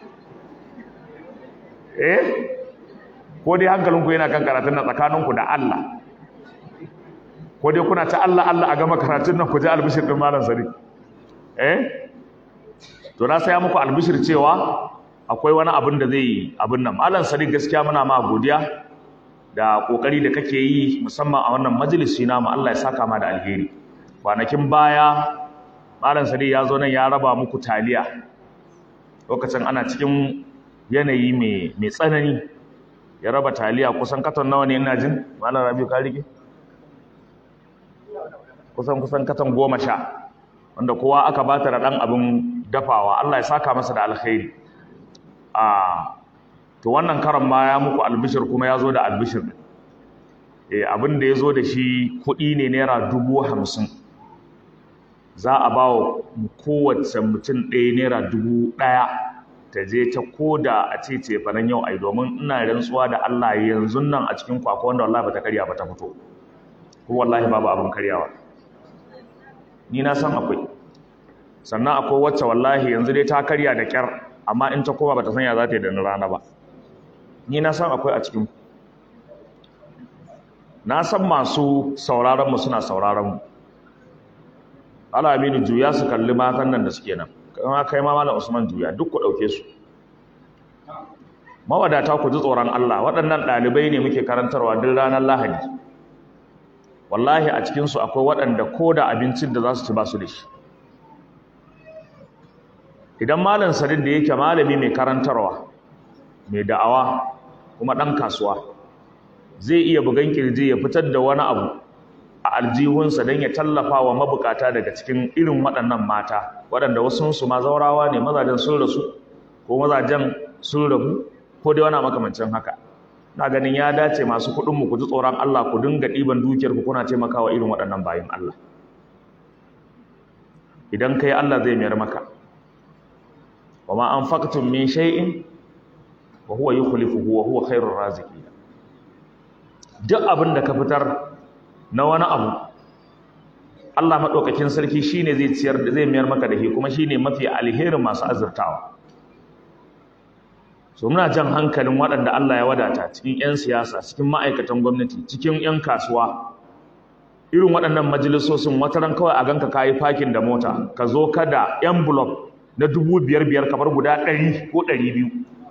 eh ko dai hankalinku yana kan karatun nan tsakaninku da allah ko dai kuna ta Allah Allah a gama karatun nan ku ji albishir din malam sari eh to na saya muku albishir cewa akwai wani abin da zai abin nan malam sari gaskiya muna ma godiya da kokari da kake yi musamman a wannan majalisi namu Allah ya saka ma da alheri kwanakin baya malam sari ya zo nan ya raba muku taliya lokacin ana cikin yanayi mai mai tsanani ya raba taliya kusan katon nawa ne ina jin malam rabiu ka rike kusan kusan katon goma sha wanda kowa aka bata da ɗan abin dafawa Allah ya saka masa da alkhairi a to wannan karan ma ya muku albishir kuma ya zo da albishir eh abin da ya zo da shi kuɗi ne naira dubu hamsin za a ba wa kowace mutum ɗaya naira dubu ɗaya ta je ta koda a ce ce fanan yau ai domin ina rantsuwa da Allah yanzu nan a cikin kwakwa wanda wallahi bata karya ba ta fito ko wallahi babu abin karyawa ni na san akwai sannan akwai wacce wallahi yanzu dai ta karya da kyar amma in ta koma bata san ya za ta yi da rana ba ni na san akwai a cikin na san masu sauraron mu suna sauraron mu Allah aminu juya su kalli matan nan da suke nan kuma kai ma malam Usman juya duk ku dauke su mawadata ku ji tsoron Allah waɗannan ɗalibai ne muke karantarwa duk ranar Lahadi wallahi a cikinsu akwai waɗanda ko da abincin da za su ci ba su da shi idan malam sadin da yake malami mai karantarwa mai da'awa kuma ɗan kasuwa zai iya bugan kirji ya fitar da wani abu a aljihunsa don ya tallafa wa mabukata daga cikin irin waɗannan mata waɗanda wasunsu ma zaurawa ne mazajen sun rasu ko mazajen sun rabu ko dai wani makamancin haka na ganin ya dace masu kuɗin mu ku ji tsoron Allah ku dinga ɗiban dukiyar ku kuna taimakawa irin waɗannan bayin Allah idan kai Allah zai mayar maka wa ma anfaqtum min shay'in wa huwa yukhlifuhu wa huwa khairur raziqin duk abin da ka fitar na wani abu Allah madaukakin sarki shine zai ciyar da zai mayar maka da shi kuma shine mafi alherin masu azurtawa so muna jan hankalin waɗanda Allah ya wadata cikin 'yan siyasa cikin ma'aikatan gwamnati cikin 'yan kasuwa irin waɗannan majalisosin wataran kawai a ganka kayi fakin da mota ka zo ka da envelope na dubu biyar biyar kamar guda ɗari ko ɗari biyu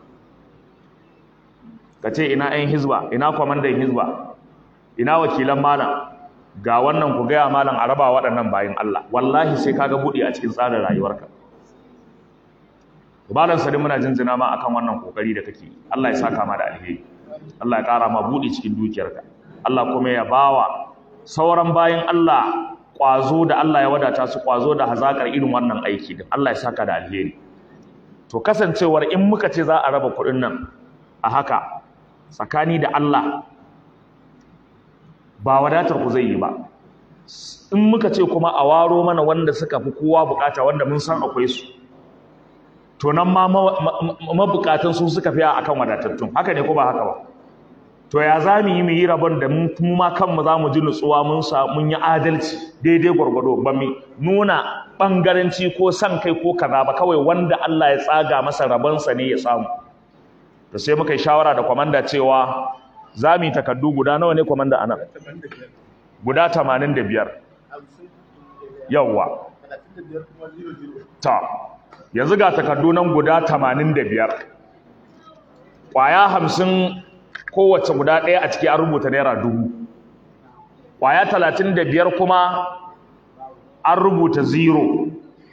ka ce ina 'yan hizba ina kwamandan hizba ina wakilan malam ga wannan ku gaya malam a raba waɗannan bayan Allah wallahi sai kaga buɗe a cikin tsarin rayuwarka malam sadi muna jinjina ma akan wannan kokari da kake Allah ya saka ma da alheri Allah ya ƙara ma buɗe cikin dukiyarka Allah kuma ya bawa sauran bayan Allah ƙwazo da Allah ya wadata su ƙwazo da hazakar irin wannan aiki din Allah ya saka da alheri to kasancewar in muka ce za a raba kuɗin nan a haka tsakani da Allah ba wadatar ku zai yi ba in muka ce kuma a waro mana wanda suka fi kowa bukata wanda mun san akwai su to nan ma mabukatan su suka fiya akan wadatattun haka ne ko ba haka ba to ya za mu yi mu yi rabon da mu ma kanmu za mu ji nutsuwa mun sa mun yi adalci daidai gwargwado ba mu nuna bangaranci ko san kai ko kaza ba kawai wanda Allah ya tsaga masa rabonsa ne ya samu to sai muka yi shawara da kwamanda cewa za mu yi takardu guda nawa ne kwamanda a nan guda tamanin da biyar yawwa ta yanzu ga takardu nan guda tamanin da biyar ƙwaya hamsin kowace guda ɗaya a ciki an rubuta naira dubu ƙwaya talatin da biyar kuma an rubuta zero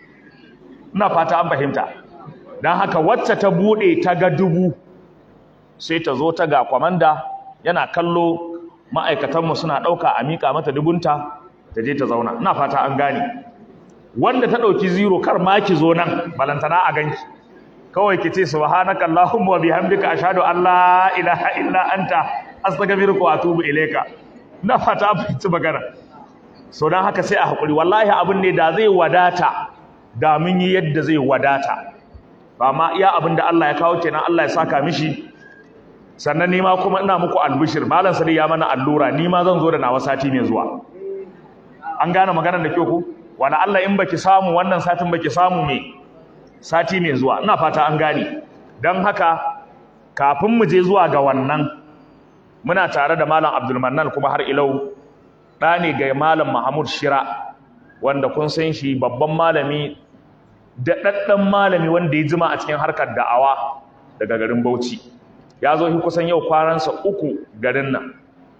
ina fata an fahimta don haka wacce ta buɗe ta ga dubu sai ta zo ta ga kwamanda yana kallo ma'aikatanmu suna ɗauka a miƙa mata dubunta ta je ta zauna ina fata an gane wanda ta ɗauki zero kar ma ki zo nan balantana a ganki kawai ki ce subhanaka allahumma wa bihamdika ashhadu an la ilaha illa anta astaghfiruka wa atubu ilayka ina fata an fahimci magana so dan haka sai a hakuri wallahi abin ne da zai wadata da mun yi yadda zai wadata ba ma iya abin da Allah ya kawo kenan Allah ya saka mishi sannan nima kuma ina muku albishir malam sadi ya mana allura nima zan zo da nawa sati mai zuwa an gane maganar da kyau ku wala Allah in baki samu wannan satin baki samu me sati mai zuwa ina fata an gane dan haka kafin mu je zuwa ga wannan muna tare da malam Abdul Mannan kuma har ilau da ne ga malam Mahmud Shira wanda kun san shi babban malami da daddan malami wanda ya jima a cikin harkar da'awa daga garin Bauchi ya zo shi kusan yau kwanansa uku garin nan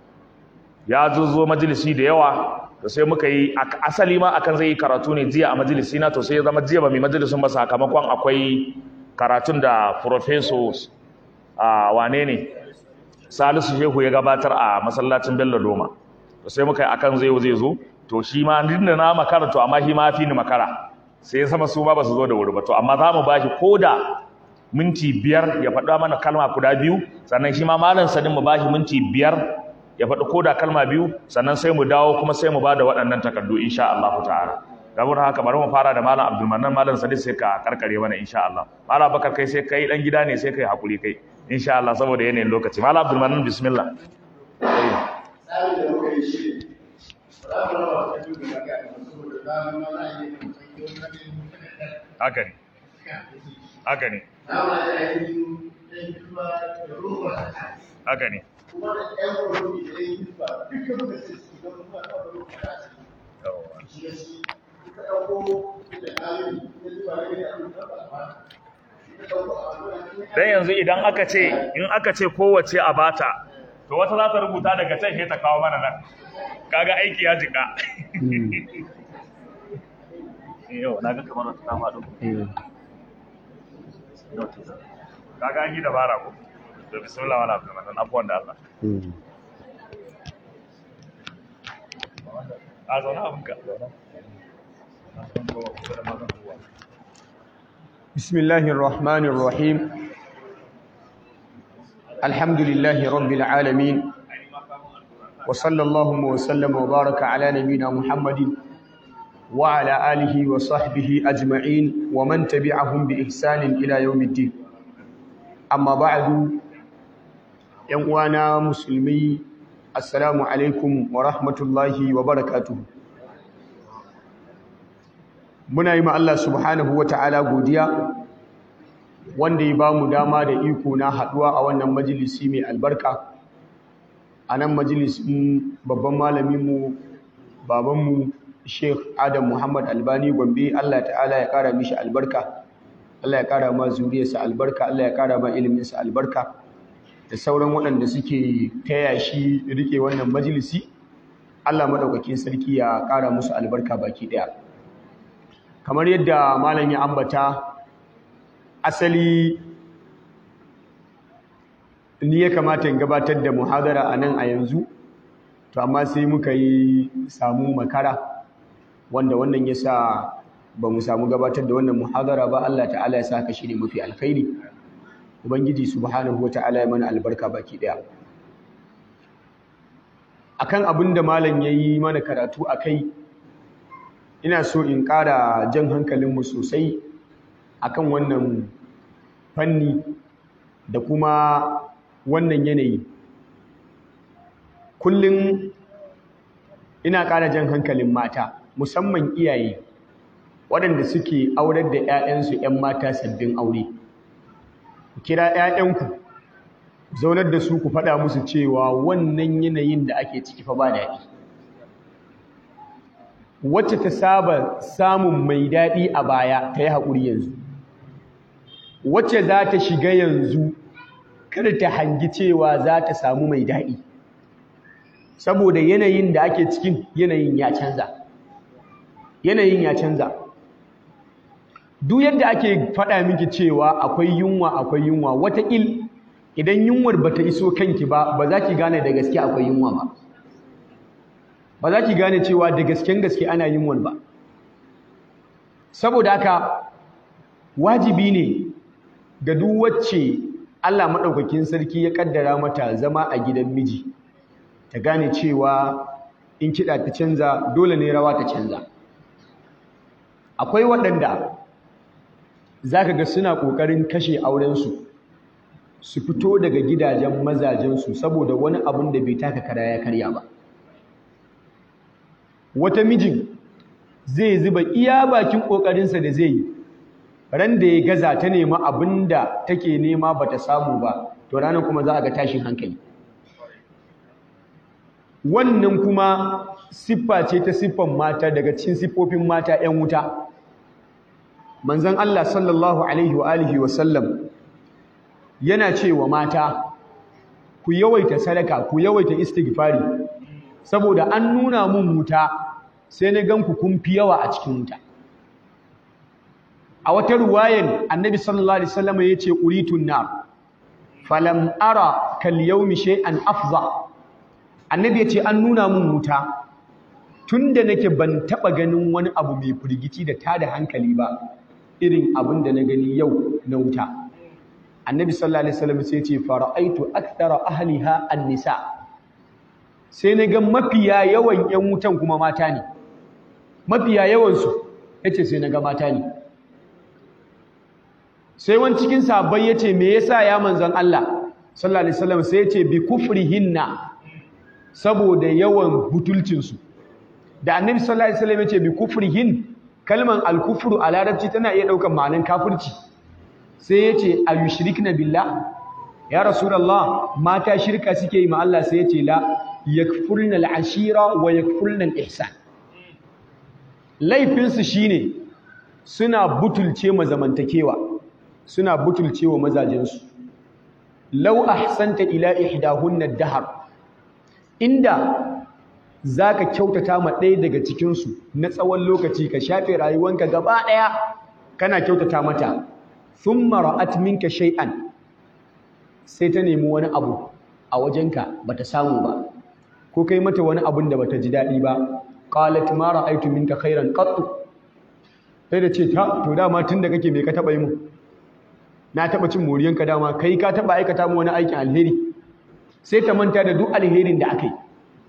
ya zo majalisi da yawa to sai muka yi asali ma akan zai yi karatu ne jiya a majalisi na to sai ya zama jiya ba mai majalisun ba sakamakon akwai karatun da professors a wane ne salisu shehu ya gabatar a masallacin bello doma to sai muka yi akan zai zai zo to shi ma da na makara to amma shi ma fi ni makara sai ya sama su ma ba su zo da wuri ba to amma za mu ba shi ko da minti biyar ya faɗa mana kalma guda biyu sannan shi ma malam sanin mu bashi minti biyar ya faɗi ko da kalma biyu sannan sai mu dawo kuma sai mu bada waɗannan takardu insha Allah ta'ala saboda haka bari mu fara da malam Abdulmanan malam Sadiq sai ka karkare mana insha Allah malam Bakar kai sai kai dan gida ne sai kai hakuri kai insha Allah saboda yanayin lokaci malam Abdulmanan bismillah haka ne haka ne haka ne dan yanzu idan aka ce in aka ce kowace a bata to wata za ta rubuta daga can sai ta kawo mana nan kaga aiki ya jika yau na ga kamar wata ta faɗo kaga an yi dabara ko to bismillah wala abdulmanan abuwan da Allah a zauna abinka بسم الله الرحمن الرحيم الحمد لله رب العالمين وصلى الله وسلم وبارك على نبينا محمد وعلى آله وصحبه أجمعين ومن تبعهم بإحسان إلى يوم الدين أما بعد يوانا مسلمي السلام عليكم ورحمة الله وبركاته muna yi ma Allah subhanahu wa ta'ala godiya wanda ya ba mu dama da iko na haɗuwa a wannan majalisi mai albarka a nan majalisin babban malaminmu babanmu sheikh adam muhammad albani gombe Allah ta'ala ya ƙara mishi albarka Allah ya ƙara ma zuriyarsa albarka Allah ya ƙara ma iliminsa albarka da sauran waɗanda suke taya shi rike wannan majalisi Allah maɗaukakin sarki ya ƙara musu albarka baki ɗaya kamar yadda malam ya ambata asali ni ya kamata in gabatar da muhadara a nan a yanzu to amma sai muka yi samu makara wanda wannan ya sa ba mu samu gabatar da wannan muhadara ba Allah ta'ala ya sa ka shi ne mafi alkhairi ubangiji subhanahu wa ta'ala ya mana albarka baki daya akan abin da malam ya yi mana karatu a kai ina so in ƙara jan hankalinmu sosai akan wannan fanni da kuma wannan yanayi kullum ina ƙara jan hankalin mata musamman iyaye waɗanda suke aurar da 'ya'yansu 'yan mata sabbin aure ku kira 'ya'yanku zaunar da su ku faɗa musu cewa wannan yanayin da ake ciki fa ba daɗi wacce ta saba samun mai daɗi a baya ta yi haƙuri yanzu wacce za ta shiga yanzu kada ta hangi cewa za ta samu mai daɗi saboda yanayin da ake cikin yanayin ya canza yanayin ya canza duk yadda ake faɗa miki cewa akwai yunwa akwai yunwa wataƙil idan yunwar ba ta iso kanki ba ba za ki gane da gaske akwai yunwa ba ba za ki gane cewa da gasken gaske ana yunwar ba saboda haka wajibi ne ga duk wacce Allah maɗaukakin sarki ya ƙaddara mata zama a gidan miji ta gane cewa in kiɗa ta canza dole ne rawa ta canza akwai waɗanda za ka ga suna ƙoƙarin kashe aurensu su fito daga gidajen mazajensu saboda wani abin da bai taka kara ya karya ba wata mijin zai zuba iya bakin ƙoƙarinsa da zai yi ran da ya gaza ta nema abin da take nema ba ta samu ba to ranar kuma za a ga tashin hankali wannan kuma siffa ce ta siffan mata daga cikin siffofin mata 'yan wuta manzon Allah sallallahu alaihi wa alihi wa sallam yana cewa mata ku yawaita sadaka ku yawaita istighfari saboda an nuna mun wuta sai na gan ku kun fi yawa a cikin wuta a wata ruwayan annabi sallallahu alaihi wasallam yace uritun nar falam ara kal yawmi shay'an afza annabi yace an nuna mun wuta tunda nake ban taba ganin wani abu mai firgici da tada hankali ba irin abin da na gani yau na wuta annabi sallallahu alaihi wasallam sai yace fara'aitu akthara ahliha an-nisa sai na ga mafiya yawan yan wutan kuma mata ne mafiya yawan su yace sai na ga mata ne sai wani cikin sahabbai yace me yasa ya manzon Allah sallallahu alaihi wasallam sai yace bi kufrihinna saboda yawan butulcin su da annabi sallallahu alaihi wasallam yace bi kufrihin kalman al-kufru a larabci tana iya daukan ma'anan kafirci sai yace ayushrikna billah ya rasulullah mata shirka suke yi ma Allah sai yace la yakfurna al-ashira wa yakfurna al-ihsan laifin su shine suna butulce ma zamantakewa suna butulce wa mazajen su law ahsanta ila ihdahunna ad-dahr inda zaka kyautata ma ɗaya daga cikin su na tsawon lokaci ka shafe rayuwanka gaba ɗaya kana kyautata mata thumma ra'at minka shay'an sai ta nemi wani abu a wajenka bata samu ba ko kai mata wani abun da bata ji daɗi ba qalat ma ra'aytu minka khairan qattu sai da ce ta to dama tunda kake me ka taba yi mu na taba cin moriyanka dama kai ka taba aikata mu wani aikin alheri sai ta manta da duk alherin da aka yi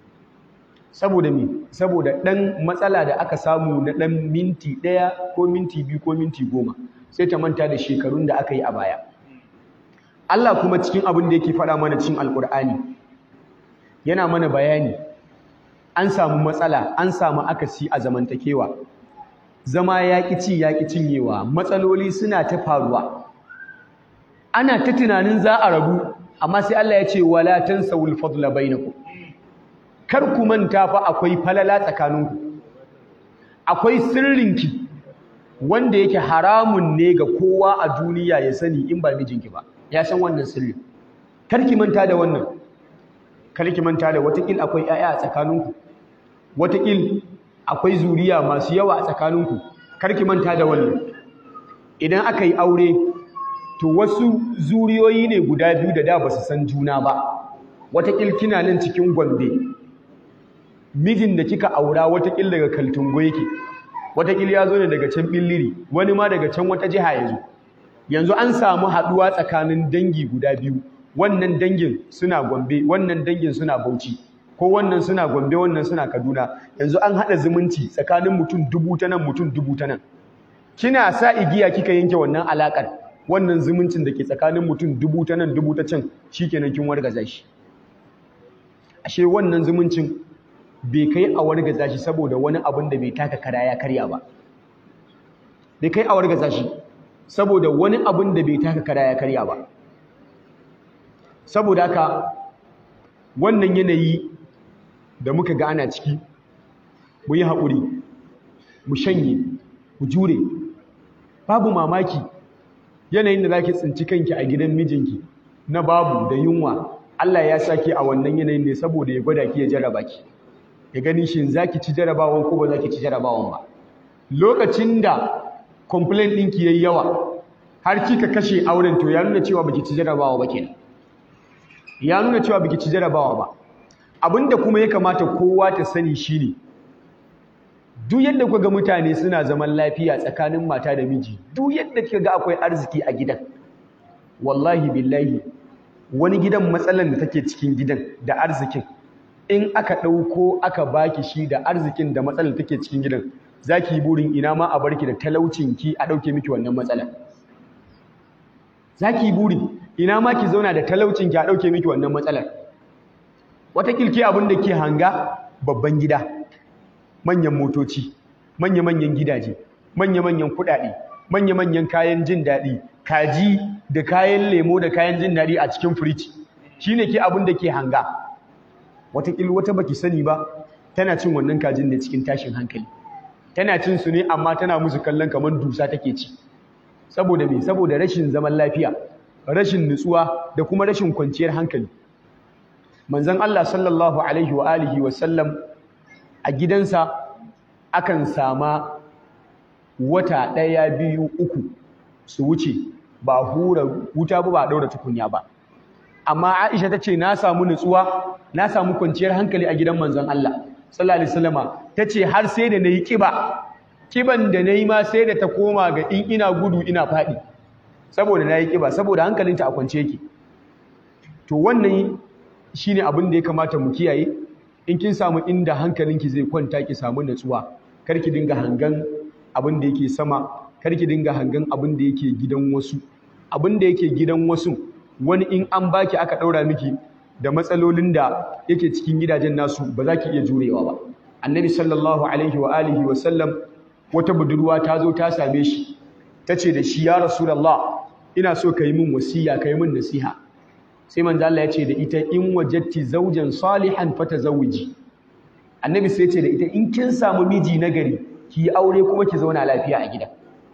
saboda me saboda dan matsala da aka samu na dan minti ɗaya ko minti biyu ko minti goma sai ta manta da shekarun da aka yi a baya Allah kuma cikin abin da yake faɗa mana cikin alkur'ani yana mana bayani an samu matsala an samu akasi a zamantakewa zama yaƙi ci yaƙi cinyewa matsaloli suna ta faruwa ana ta tunanin za a rabu amma sai Allah ya ce wala tansawul fadla bainakum kar ku manta fa akwai falala tsakaninku akwai sirrinki wanda yake haramun ne ga kowa a duniya ya sani in ba mijinki ba ya san wannan sirri kar ki manta da wannan kar ki manta da watakil akwai 'ya'ya a tsakaninku watakil akwai zuriya masu yawa a tsakaninku kar ki manta da wannan idan aka yi aure to wasu zuriyoyi ne guda biyu da da ba su san juna ba watakil kina nan cikin gombe mijin da kika aura watakil daga kaltungo yake wataƙila ya zo ne daga can billiri wani ma daga can wata jiha ya zo yanzu an samu haɗuwa tsakanin dangi guda biyu wannan dangin suna gombe wannan dangin suna bauchi ko wannan suna gombe wannan suna kaduna yanzu an haɗa zumunci tsakanin mutum dubu ta nan mutum dubu ta nan kina sa igiya kika yanke wannan alaƙar wannan zumuncin da ke tsakanin mutum dubu ta nan dubu ta can shikenan kin wargaza shi ashe wannan zumuncin bai kai a wargaza shi saboda wani abin da bai taka kara ya karya ba bai kai a wargaza shi saboda wani abin da bai taka kara ya karya ba saboda haka wannan yanayi da muka ga ana ciki mu yi haƙuri mu shanye mu jure babu mamaki yanayin da za ki tsinci kanki a gidan mijinki na babu da yunwa Allah ya sake a wannan yanayin ne saboda ya gwada ki ya jaraba ki ya gani shin za ki ci jarabawan ko ba za ki ci jarabawan ba lokacin da complaint ɗinki ya yi yawa har kika kashe auren to ya nuna cewa baki ci jarabawa ba kenan ya nuna cewa baki ci jarabawa ba abinda kuma ya kamata kowa ta sani shine duk yadda kuka ga mutane suna zaman lafiya tsakanin mata da miji duk yadda kika ga akwai arziki a gidan wallahi billahi wani gidan matsalan da take cikin gidan da arzikin in aka ɗauko aka baki shi da arzikin da matsalar take cikin gidan zaki yi burin ina ma a barki da talaucinki a ɗauke miki wannan matsalar zaki yi burin ina ma ki zauna da talaucinki a ɗauke miki wannan matsalar wata kilki abin da ke hanga babban gida manyan motoci manya-manyan gidaje manya-manyan kuɗaɗe manya-manyan kayan jin daɗi kaji da kayan lemo da kayan jin daɗi a cikin firiji shine ke abin da ke hanga wataƙil wata baki sani ba tana cin wannan kajin da cikin tashin hankali tana cin su ne amma tana musu kallon kamar dusa take ci saboda me saboda rashin zaman lafiya rashin nutsuwa da kuma rashin kwanciyar hankali manzon Allah sallallahu alaihi wa alihi wa sallam a gidansa akan sama wata ɗaya biyu uku su wuce ba hura wuta ba ba ɗaura tukunya ba amma Aisha ta ce na samu nutsuwa na samu kwanciyar hankali a gidan manzon Allah sallallahu alaihi wasallama tace har sai da nayi kiba kiban da nayi ma sai da ta koma ga in ina gudu ina fadi saboda nayi kiba saboda hankalinta a kwance yake to wannan shine abin da ya kamata mu kiyaye in kin samu inda hankalinki zai kwanta ki samu nutsuwa kar ki dinga hangan abin da yake sama kar ki dinga hangan abin da yake gidan wasu abin da yake gidan wasu wani in an baki aka ɗaura miki da matsalolin da yake cikin gidajen nasu ba za ki iya jurewa ba annabi sallallahu alaihi wa alihi wa sallam wata budurwa ta zo ta same shi ta ce da shi ya rasulullah ina so ka yi min wasiya ka yi min nasiha sai manzo Allah ya ce da ita in wajatti zawjan salihan fatazawiji annabi sai ya ce da ita in kin samu miji nagari ki yi aure kuma ki zauna lafiya a gida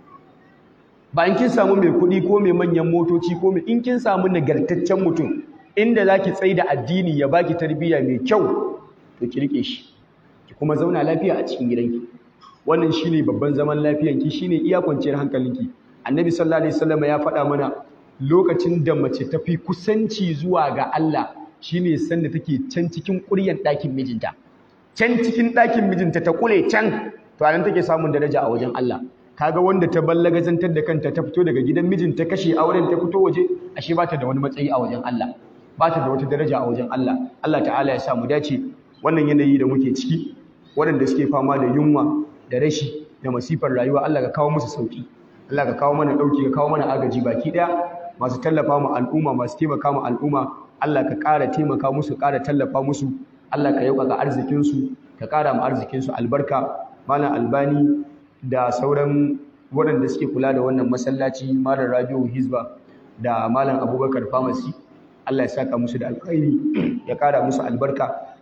ba in kin samu mai kuɗi ko mai manyan motoci ko mai in kin samu nagartaccen mutum inda za ki tsaye da addini ya baki tarbiyya mai kyau to ki rike shi ki kuma zauna lafiya a cikin gidanki wannan shine babban zaman lafiyanki shine iya kwanciyar hankalinki annabi sallallahu alaihi wasallam ya faɗa mana lokacin da mace ta fi kusanci zuwa ga Allah shine sanda take can cikin ƙuryar ɗakin mijinta can cikin ɗakin mijinta ta kule can to anan take samun daraja a wajen Allah kaga wanda ta ballagazantar da kanta ta fito daga gidan mijin ta kashe auren ta fito waje ashe ba ta da wani matsayi a wajen Allah ba ta da wata daraja a wajen Allah Allah ta'ala ya sa mu dace wannan yanayi da muke ciki waɗanda suke fama da yunwa da rashi da masifar rayuwa Allah ka kawo musu sauki Allah ka kawo mana dauki ka kawo mana agaji baki daya masu tallafa mu al'umma masu taimaka mu al'umma Allah ka ƙara taimaka musu ƙara tallafa musu Allah ka yauka arzikin su ka ƙara mu arzikin su albarka malam albani da sauran waɗanda suke kula da wannan masallaci malam rabiu hizba da malam abubakar famasi Allah ya saka musu da alkhairi ya ƙara musu albarka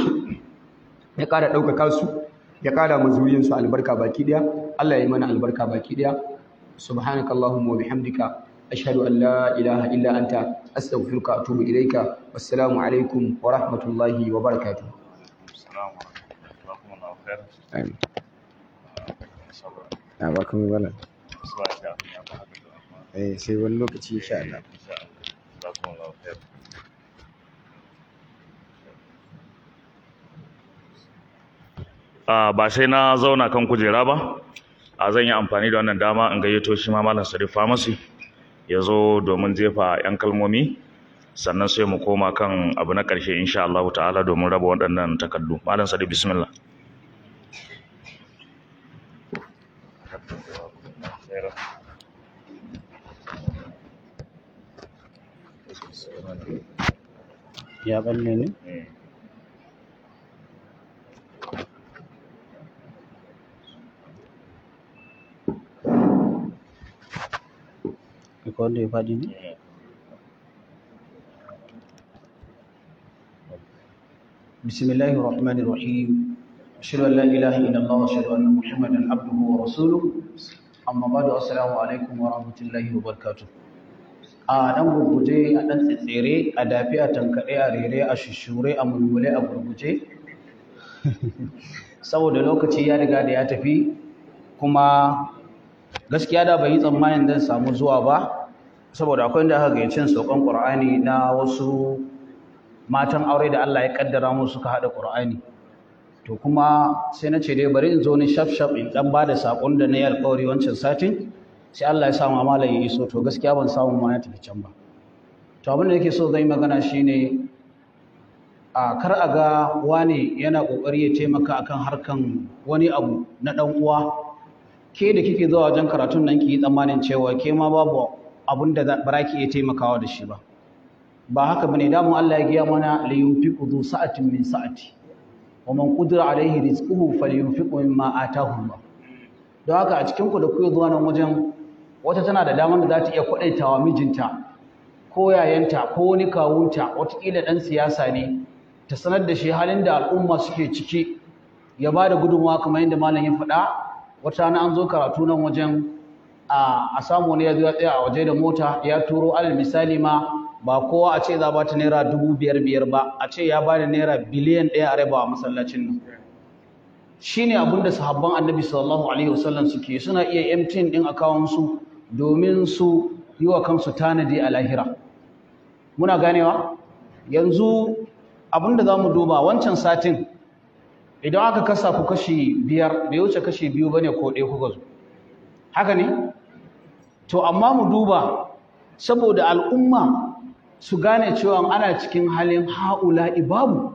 ya ƙara ɗaukaka su ya ƙara mu zuriyinsu albarka baki ɗaya Allah ya yi mana albarka baki ɗaya subhanakallahumma wa bihamdika ashhadu an la ilaha illa anta astaghfiruka wa atubu ilayka wassalamu alaikum wa rahmatullahi wa barakatuh Amin. Na ba kuma bala. Eh sai wani lokaci insha Allah. ba sai na zauna kan kujera ba a zan yi amfani da wannan dama in gayyato shi ma malam Sadiq Pharmacy ya zo domin jefa 'yan kalmomi sannan sai mu koma kan abu na ƙarshe insha Allah ta'ala domin raba waɗannan takardu malam Sadiq bismillah ya balle ne akwai wanda ya faɗi ne بسم الله الرحمن الرحيم أشهد أن لا إله إلا الله وأشهد أن محمدا عبده ورسوله أما بعد السلام عليكم ورحمة الله وبركاته a nan gurguje a ɗan tsitsire a dafi a tankaɗe a rere a shishure a mulmule a gurguje saboda lokaci ya riga da ya tafi kuma gaskiya da bai yi tsammanin zan samu zuwa ba saboda akwai da aka gayyacin saukan ƙur'ani na wasu matan aure da Allah ya kaddara mu suka hada Qur'ani to kuma sai na ce dai bari in zo ni shaf shaf in dan bada sakon da na yi alƙawari wancan satin sai Allah ya samu amala ya iso to gaskiya ban samu ma na tafi can ba to abin da nake so zan yi magana shine a kar a ga wani yana kokari ya taimaka akan harkan wani abu na dan uwa ke da kike zuwa wajen karatun nan ki yi tsammanin cewa ke ma babu abin da ba ki iya taimakawa da shi ba ba haka bane damun Allah ya giya mana li yunfiqu dhu sa'atin min sa'ati wa man qudira alayhi rizquhu falyunfiqu mimma ataahu Allah don haka a cikin ku da kuke zuwa nan wajen wata tana da damar da za ta iya kwadaitawa mijinta ko yayanta ko wani kawunta watakila dan siyasa ne ta sanar da shi halin da al'umma suke ciki ya ba da gudunmawa kamar yadda malam ya faɗa wata rana an zo karatu nan wajen a samu ne ya zo ya tsaya a waje da mota ya turo alal misali ma ba kowa a ce za ba ta naira dubu biyar biyar ba a ce ya ba da naira biliyan ɗaya a raba a masallacin nan shi ne abin da sahabban annabi sallallahu alaihi wasallam suke suna iya emtin ɗin akawunsu domin su yi wa kansu tanadi a lahira muna ganewa yanzu abin da za mu duba wancan satin idan aka kasa ku kashi biyar bai wuce kashi biyu ba ne ko ɗaya kuka zo haka ne to amma mu duba saboda al'umma su gane cewa ana cikin halin ha'ula'i babu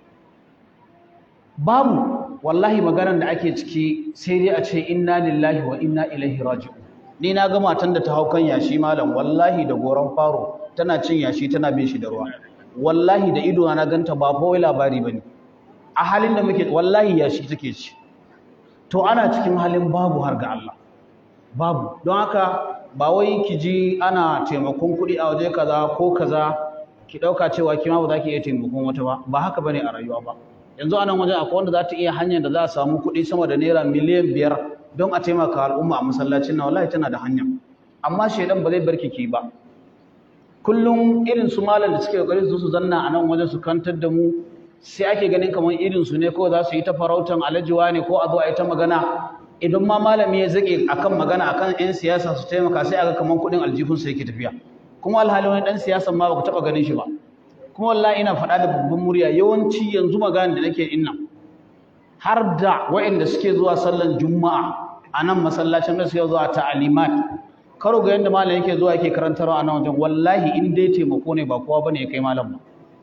babu wallahi maganar da ake ciki sai dai a ce inna lillahi wa inna ilaihi raji'un ni na ga matan da ta hau kan yashi malam wallahi da goron faro tana cin yashi tana bin shi da ruwa wallahi da ido na ganta ba fa wai labari bane a halin da muke wallahi yashi take ci to ana cikin halin babu har ga Allah babu don haka ba wai ki ji ana taimakon kuɗi a waje kaza ko kaza ki ɗauka cewa kima ba za ki iya taimakon wata ba ba haka bane a rayuwa ba yanzu a nan wajen akwai wanda za ta iya hanyar da za a samu kuɗi sama da naira miliyan biyar don a taimaka al'umma a masallacin nan wallahi tana da hanya amma shaidan ba zai bar ki ba kullum irin su malam da suke kokari su su zanna a nan wajen su kantar da mu sai ake ganin kamar irin su ne ko za su yi ta farautan alajiwa ne ko a zo a yi ta magana idan ma malami ya zake akan magana akan yan siyasa su taimaka sai aga kaman kudin aljihun sa yake tafiya kuma alhali wani dan siyasan ma baka taba ganin shi ba kuma wallahi ina faɗa da babban murya yawanci yanzu magana da nake inna har da waɗanda suke zuwa sallan juma'a a nan masallacin da suke zuwa ta'alimat karo ga yanda malam yake zuwa yake karantarwa a nan wajen wallahi in dai taimako ne ba kowa bane ya kai malam ba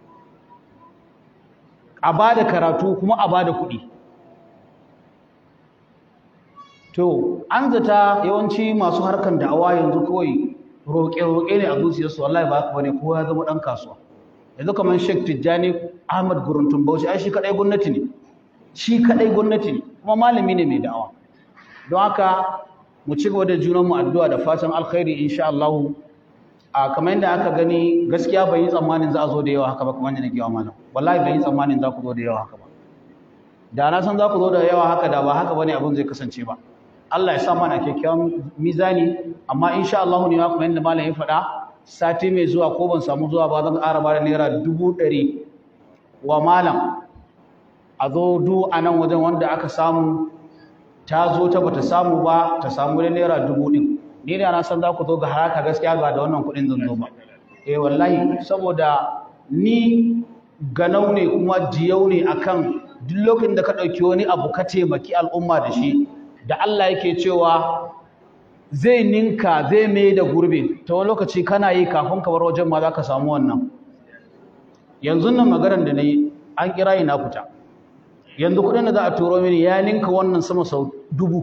a bada karatu kuma a bada kuɗi To, an zata yawanci masu harkan da'awa yanzu kawai roƙe-roƙe ne a zuciyarsu wallahi ba haka bane kowa ya zama ɗan kasuwa. Yanzu kamar Sheikh Tijjani Ahmad Guruntun Bauchi ai shi kaɗai gwamnati ne. Shi kaɗai gwamnati ne kuma malami ne mai da'awa. Don haka mu ci gaba da junanmu addu'a da fatan alkhairi insha Allah. A kamar yadda aka gani gaskiya bai yi tsammanin za a zo da yawa haka ba kamar yadda nake wa malam. Wallahi bai yi tsammanin za ku zo da yawa haka ba. Da na san za ku zo da yawa haka da ba haka bane abin zai kasance ba. Allah ya sa mana kyakkyawan mizani amma insha Allah ne kuma yanda malam ya faɗa sati mai zuwa ko ban samu zuwa ba zan ƙara ba da naira dubu ɗari wa malam a zo du a nan wajen wanda aka samu ta zo ta bata samu ba ta samu da naira dubu ɗin ni da na san za ku zo ga haraka gaskiya ba da wannan kuɗin zan zo ba eh wallahi saboda ni ganau ne kuma jiyau ne akan duk lokacin da ka ɗauki wani abu ka taimaki al'umma da shi da Allah yake cewa zai ninka zai mai da gurbi ta wani lokaci kana yi kafin ka bar wajen ma za ka samu wannan yanzu nan maganar da na yi an kira yi na fita yanzu kudin da za a turo mini ya ninka wannan sama sau dubu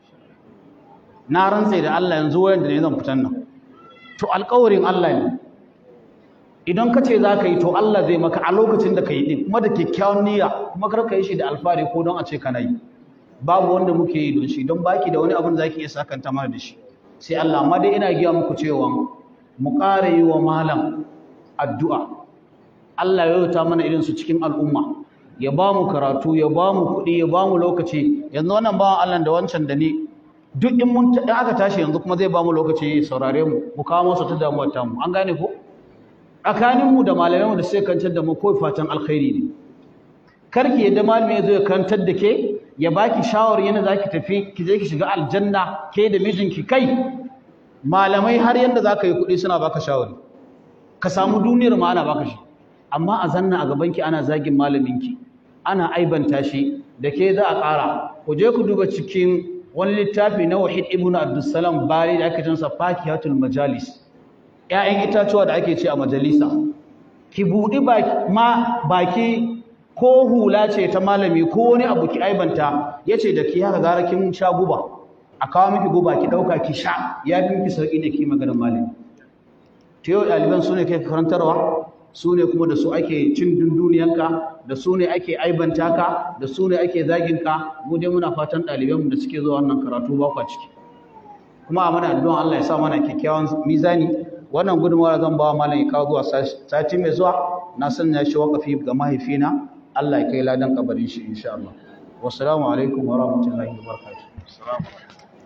na rantse da Allah yanzu wayan da ne zan fitan nan to alƙawarin Allah ne idan ka ce za ka yi to Allah zai maka a lokacin da ka yi din kuma da kyakkyawan niyya kuma kar ka yi shi da alfahari ko don a ce kana yi babu wanda muke yi don shi don baki da wani abin da zaki iya sakanta mana da shi sai Allah amma dai ina giya muku cewa mu ƙara yi wa malam addu'a Allah ya yauta mana irin su cikin al'umma ya ba mu karatu ya ba mu kuɗi ya ba mu lokaci yanzu wannan bawan Allah da wancan da ni duk in mun in aka tashi yanzu kuma zai ba mu lokaci saurare mu mu kawo masa ta damuwar tamu an gane ko tsakanin mu da malamai mu da sai kantar da mu ko fatan alkhairi ne karki yadda malami ya zo ya kantar da ke ya baki shawari yana zaki tafi ki je ki shiga aljanna ke da mijinki kai malamai har yanda zaka yi kuɗi suna baka shawari ka samu duniyar ma ana baka shi amma a zanna a gabanki ana zagin malaminki ana aibanta shi da ke za a ƙara ku je ku duba cikin wani littafi na wahid ibn abdussalam bari da ake jinsa fakihatul majalis ƴaƴan itatuwa da ake ce a majalisa ki buɗi ma baki ko hula ce ta malami ko wani abu ki aibanta yace da ki haka gara kin sha guba a kawo miki guba ki ɗauka ki sha ya fi miki sauƙi ne ki maganar malami ta yau ɗaliban su ne kai karantarwa su ne kuma da su ake cin dunduniyanka da su ne ake aibanta ka da su ne ake zaginka mu dai muna fatan ɗalibanmu da suke zuwa wannan karatu ba kwa ciki kuma a mana addu'an Allah ya sa mana kyakkyawan mizani wannan gudunmawar zan ba malam ya kawo zuwa sati mai zuwa na sanya shi wakafi ga mahaifina Allah ya kai ladan kabarin shi insha Allah wassalamu alaikum wa rahmatullahi wa barakatuh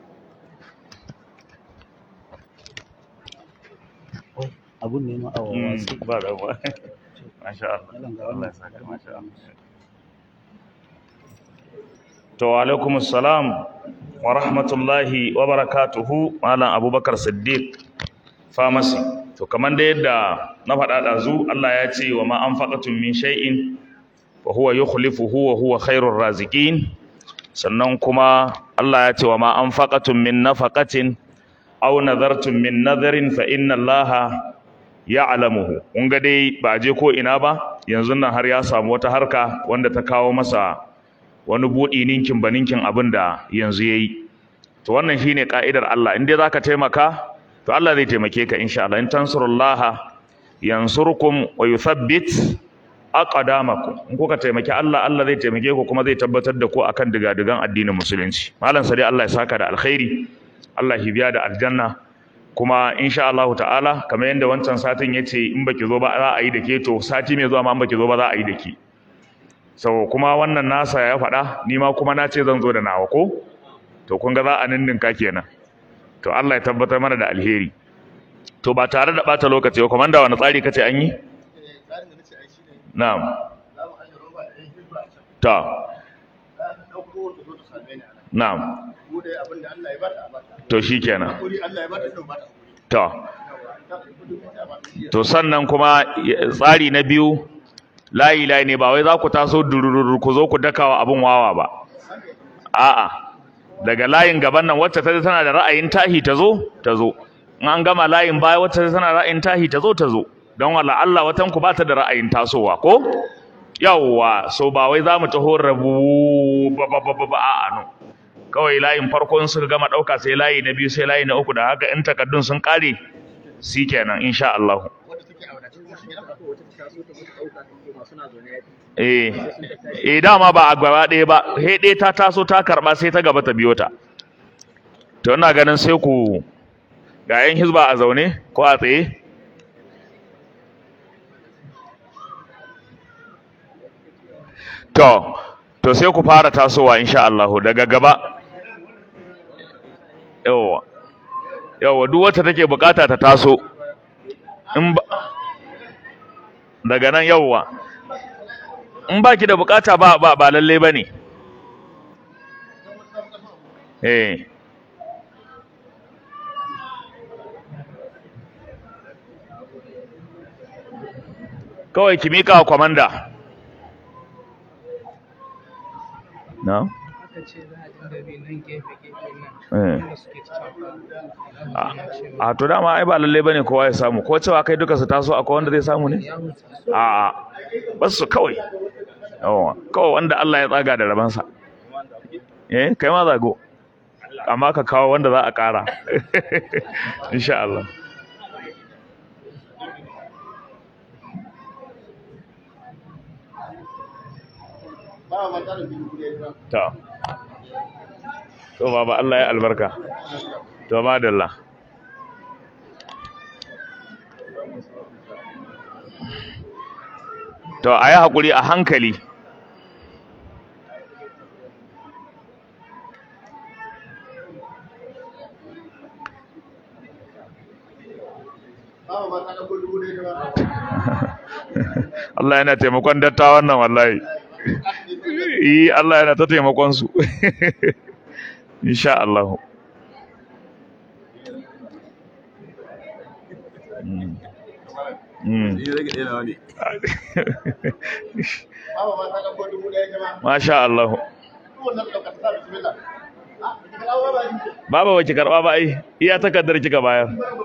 abun ne ma a wasu ba da ba masha Allah Allah ya saka masha Allah to wa alaikum assalam wa rahmatullahi wa barakatuhu malam abubakar siddiq pharmacy to kaman da yadda na faɗa ɗazu Allah ya ce wa ma anfaqatum min shay'in fa huwa yukhlifuhu wa huwa khairur raziqin sannan kuma Allah ya ce wa ma anfaqatum min nafaqatin aw nadartum min nadarin fa inna Allaha ya'lamuhu kun ga dai ba je ko ina ba yanzu nan har ya samu wata harka wanda ta kawo masa wani buɗi ninkin ba ninkin abin da yanzu yayi to wannan shine ka'idar Allah in dai zaka taimaka to Allah zai taimake ka insha Allah in tansurullaha yansurkum wa yuthabbit aqdamakum in kuka taimaki Allah Allah zai taimake ku kuma zai tabbatar da ku akan digadigan addinin musulunci malam sai Allah ya saka da alkhairi Allah ya biya da aljanna kuma insha Allah ta'ala kamar yadda wancan satin yace in baki zo ba za a yi da ke to sati mai zuwa ma in baki zo ba za a yi da ke so kuma wannan nasa ya faɗa ni ma kuma na ce zan zo da nawa ko to kun ga za a ninninka kenan to Allah ya tabbatar mana da alheri to ba tare da bata lokaci ba komanda wani tsari kace an yi na'am ta na'am to shikenan to to sannan kuma tsari na biyu layi layi ne ba wai za ku taso durururu ku zo ku dakawa abin wawa ba a'a daga layin gaban nan wacce ta tana da ra'ayin tahi ta zo ta zo in an gama layin baya wacce ta tana ra'ayin tahi ta zo ta zo don wala Allah watan ku ba ta da ra'ayin tasowa ko yawwa so ba wai za mu taho rabu ba ba ba ba a'a no kawai layin farko in suka gama ɗauka sai layi na biyu sai layi na uku da haka in takaddun sun ƙare shi kenan insha Allah eh eh dama ba a gaba ɗaya ba he ɗaya ta taso ta karɓa sai ta gaba ta biyo ta to ina ganin sai ku ga yan hizba a zaune ko a tsaye to to sai ku fara tasowa insha Allah daga gaba yawa yawa duk wacce take bukata ta taso in ba daga nan yawa in baki da bukata ba ba ba lalle bane eh kawai ki mika wa kwamanda na aka ce za a dinga bi nan gefe gefe nan Eh. wanda suke cafa a to dama ai ba lalle bane kowa ya samu ko cewa kai duka su taso akwai wanda zai samu ne ya huta su a a bas su kawai yawa kawai wanda Allah ya tsaga da rabansa eh kai ma zago amma ka kawo wanda za a ƙara insha Allah to to baba Allah ya albarka to madalla to a yi haƙuri a hankali Allah yana taimakon dattawan nan wallahi yi Allah yana ta taimakon su insha Allah Mm. Mm. Masha Allah. Baba ba ki karɓa ba ai, iya takardar kika bayar.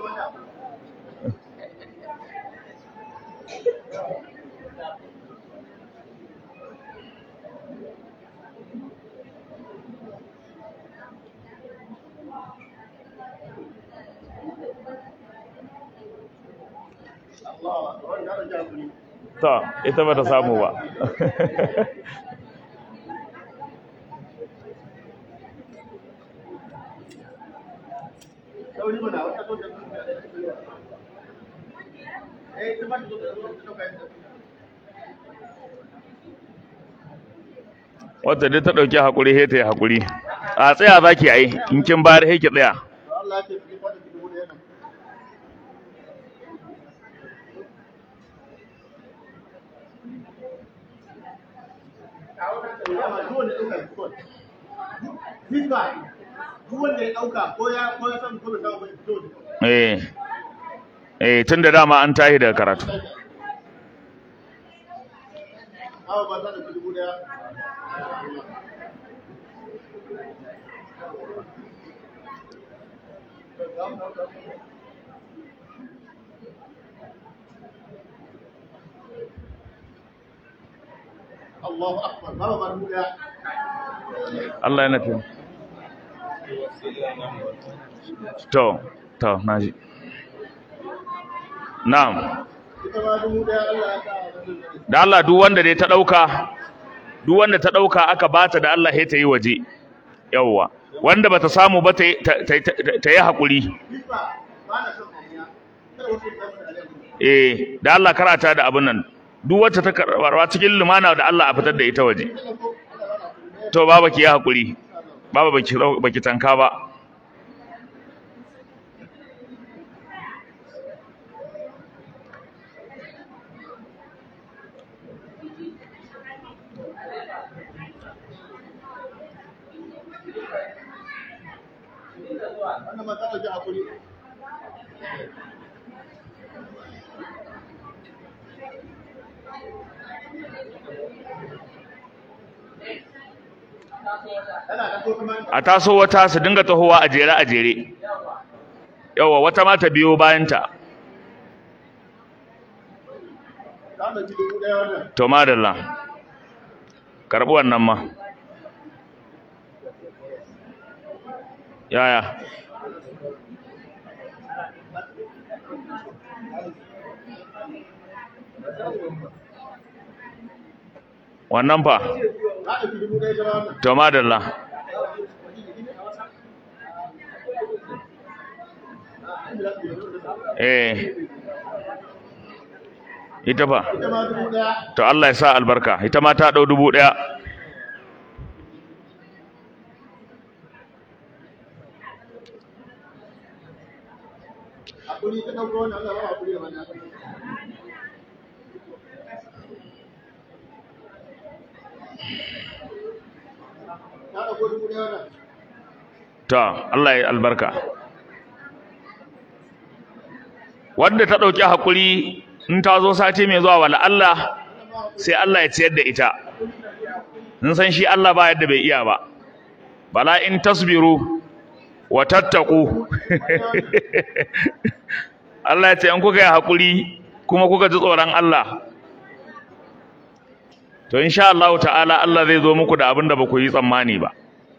To, ita ba ta samu ba. Wata dai ta ɗauki haƙuri sai ta yi haƙuri. A tsaya za ki yi, in kin bayar sai ki tsaya. Eh, eh, tun da dama an tahi daga karatu. Allah yana fi. To, to, naji. Na'am. Da Allah duk wanda dai ta ɗauka, duk wanda ta ɗauka aka bata da Allah sai ta yi waje. Yawwa. Wanda bata samu ba ta yi- ta- ta- ta- ta yi haƙuri. Eh, da Allah karata da abin nan. Duk wacce ta karɓarwa cikin lumana da Allah a fitar da ita waje. To baba ki yi haƙuri. Baba baki baki tanka ba. a taso wata su dinga tahowa a jere a jere yawa wata ma ta biyo bayanta to madalla karɓi wannan ma yaya wannan fa to madalla eh ita fa to Allah ya sa albarka ita ma ta dau dubu daya to Allah ya albarka wanda ta dauki hakuri in ta zo sati mai zuwa wala Allah sai Allah ya ciyar da ita in san shi Allah ba yadda bai iya ba bala in tasbiru wa tattaku Allah ya ce in kuka yi haƙuri kuma kuka ji tsoron Allah to insha Allah ta'ala Allah zai zo muku da abin da ba ku yi tsammani ba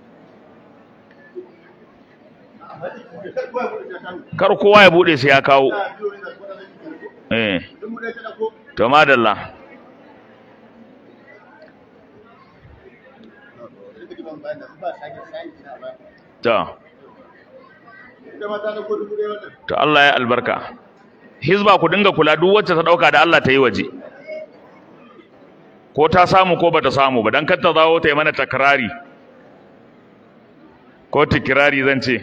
kar kowa ya bude sai ya kawo eh to madalla to to Allah ya albarka hizba ku dinga kula duk wacce ta dauka da Allah ta yi waje ko ta samu ko bata samu ba dan kar ta zawo ta yi mana takrari ko tikirari zan ce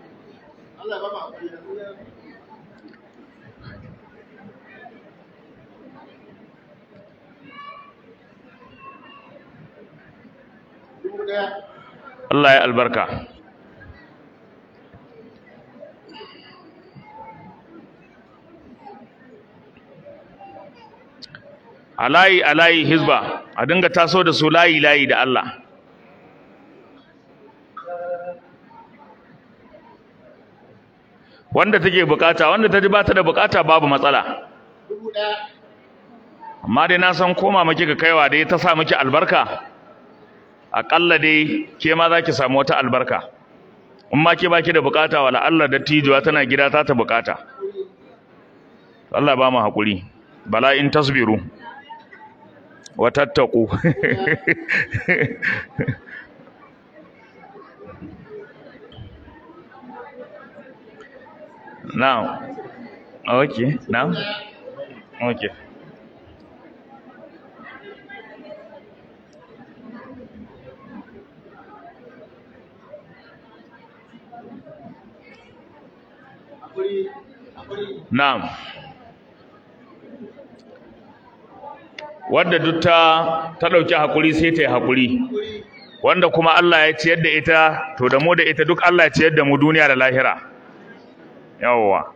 Allah ya albarka a layi a layi hizba a dinga taso da su layi layi da Allah wanda take bukata wanda ta ji ba ta da bukata babu matsala amma dai na san koma maki ka kaiwa dai ta sa miki albarka aƙalla dai ke ma za ki samu wata albarka in ma ke baki da bukata wala Allah da tijuwa tana gida ta ta bukata Allah ba mu haƙuri bala in tasbiru wa tattaku now okay now okay Na'am. Wanda duk ta ta dauki hakuri sai ta yi hakuri. Wanda kuma Allah ya ciyar da ita to da mu da ita duk Allah ya ciyar da mu duniya da lahira. Yawwa.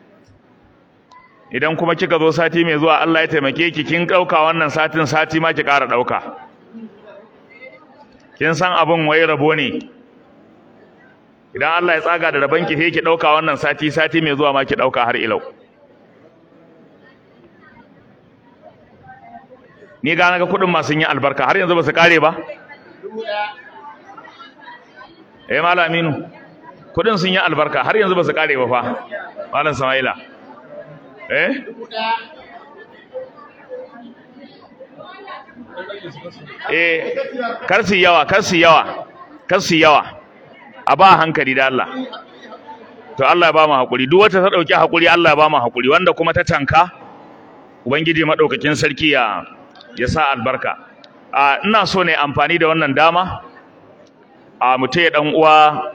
Idan kuma kika zo sati mai zuwa Allah ya taimake ki kin dauka wannan satin sati ma ki ƙara dauka. Kin san abin wai rabo ne. idan Allah ya tsaga da rabanki sai ki dauka wannan sati sati mai zuwa ma ki dauka har ilau ni ga naga kudin ma sun yi albarka har yanzu ba su kare ba eh malam Aminu kudin sun yi albarka har yanzu ba su kare ba fa malam Samaila eh eh kar su yawa kar su yawa kar su yawa a ba hankali da Allah to Allah ya ba mu hakuri duk wata ta dauki hakuri Allah ya ba mu hakuri wanda kuma ta tanka ubangiji madaukakin sarki ya ya sa albarka a ina so ne amfani da wannan dama a mutai dan uwa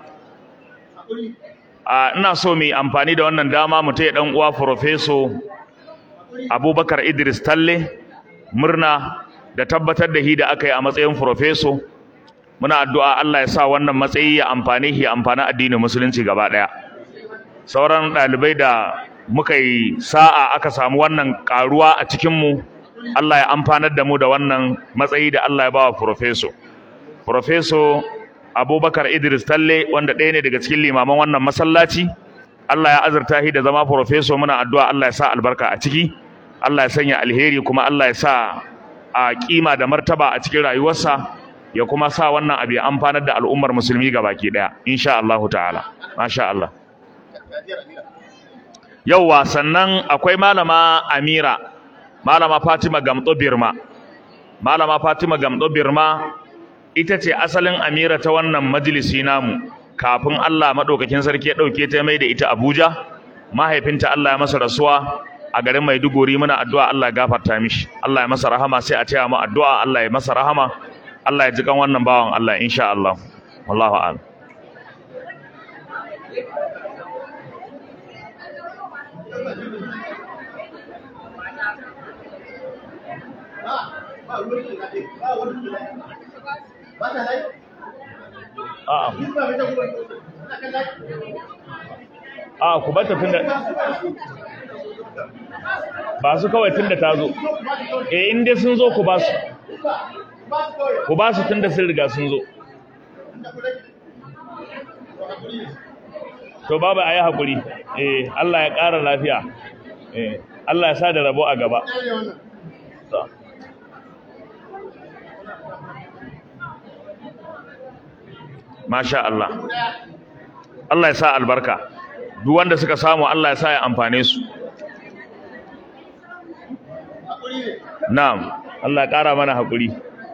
a ina so mu amfani da wannan dama mutai dan uwa professor Abubakar Idris Talle murna da tabbatar da hi da aka yi a matsayin professor muna addu'a Allah ya sa wannan matsayi ya amfane shi amfani addinin musulunci gaba daya sauran dalibai da muka yi sa'a aka samu wannan karuwa a cikin mu Allah ya amfanar da mu da wannan matsayi da Allah ya bawa professor professor Abubakar Idris Talle wanda ɗaya ne daga cikin limaman wannan masallaci Allah ya azurta shi da zama professor muna addu'a Allah ya sa albarka a ciki Allah ya sanya alheri kuma Allah ya sa a kima da martaba a cikin rayuwarsa ya kuma sa wannan abu ya amfanar da al'ummar musulmi baki daya insha Allah ta'ala masha Allah yauwa sannan akwai malama Amira malama Fatima Gamdo Birma malama Fatima Gamdo Birma ita ce asalin Amira ta wannan majalisi namu kafin Allah madaukakin sarki ya dauke ta mai da ita Abuja mahaifinta Allah ya masa rasuwa a garin Maiduguri muna addu'a Allah ya gafarta mishi Allah ya masa rahama sai a taya mu addu'a Allah ya masa rahama Allah ya ji kan wannan bawan Allah insha Allah wallahu a'lam a'a a'a ku bata tunda ba su kawai tunda ta zo eh in dai sun zo ku ba su ku ba su tunda sun riga sun zo to baba ayi hakuri eh Allah ya ƙara lafiya eh Allah ya sa da rabo a gaba to Masha Allah Allah ya sa albarka duk wanda suka samu Allah ya sa ya amfane su Na'am Allah ya ƙara mana hakuri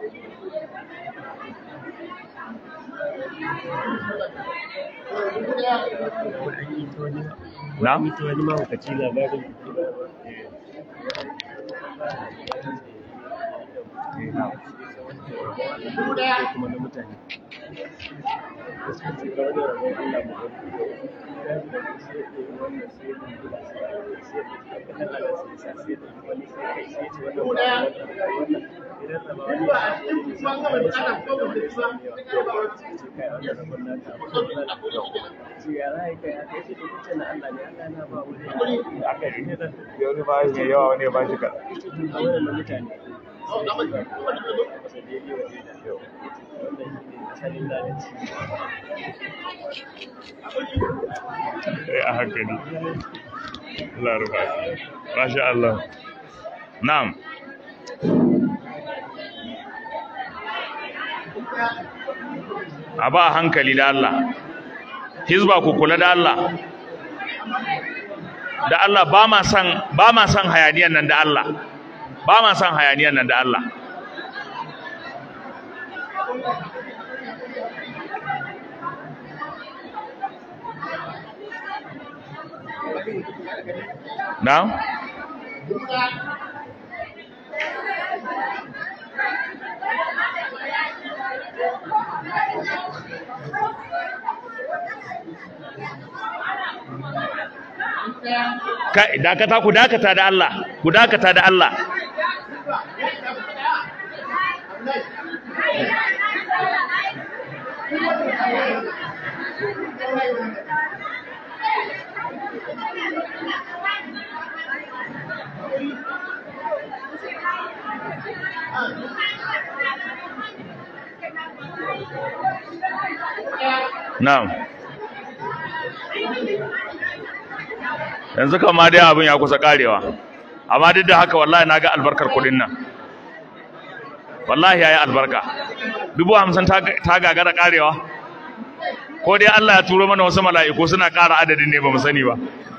Na'am ita wani mahaukaci labarin kuma na mutane Yau ba shi yawa wani ba shi kaɗan. Eh, a hankali. Allah ya rufa. Masha Allah. Na'am. A ba hankali da Allah. Hizba ku kula da Allah. Da Allah ba ma son ba ma son hayaniyan nan da Allah. Ba ma son hayaniyan nan da Allah. Na'am? Kai dakata ku dakata da Allah, ku dakata da Allah. Na'am. Yanzu kama dai abin ya kusa karewa. Amma duk da haka wallahi naga albarkar kudin nan. Wallahi yayi albarka. Dubu hamsin ta ta gagara karewa. Ko dai Allah ya turo mana wasu mala'iku suna ƙara adadin ne ba mu sani ba.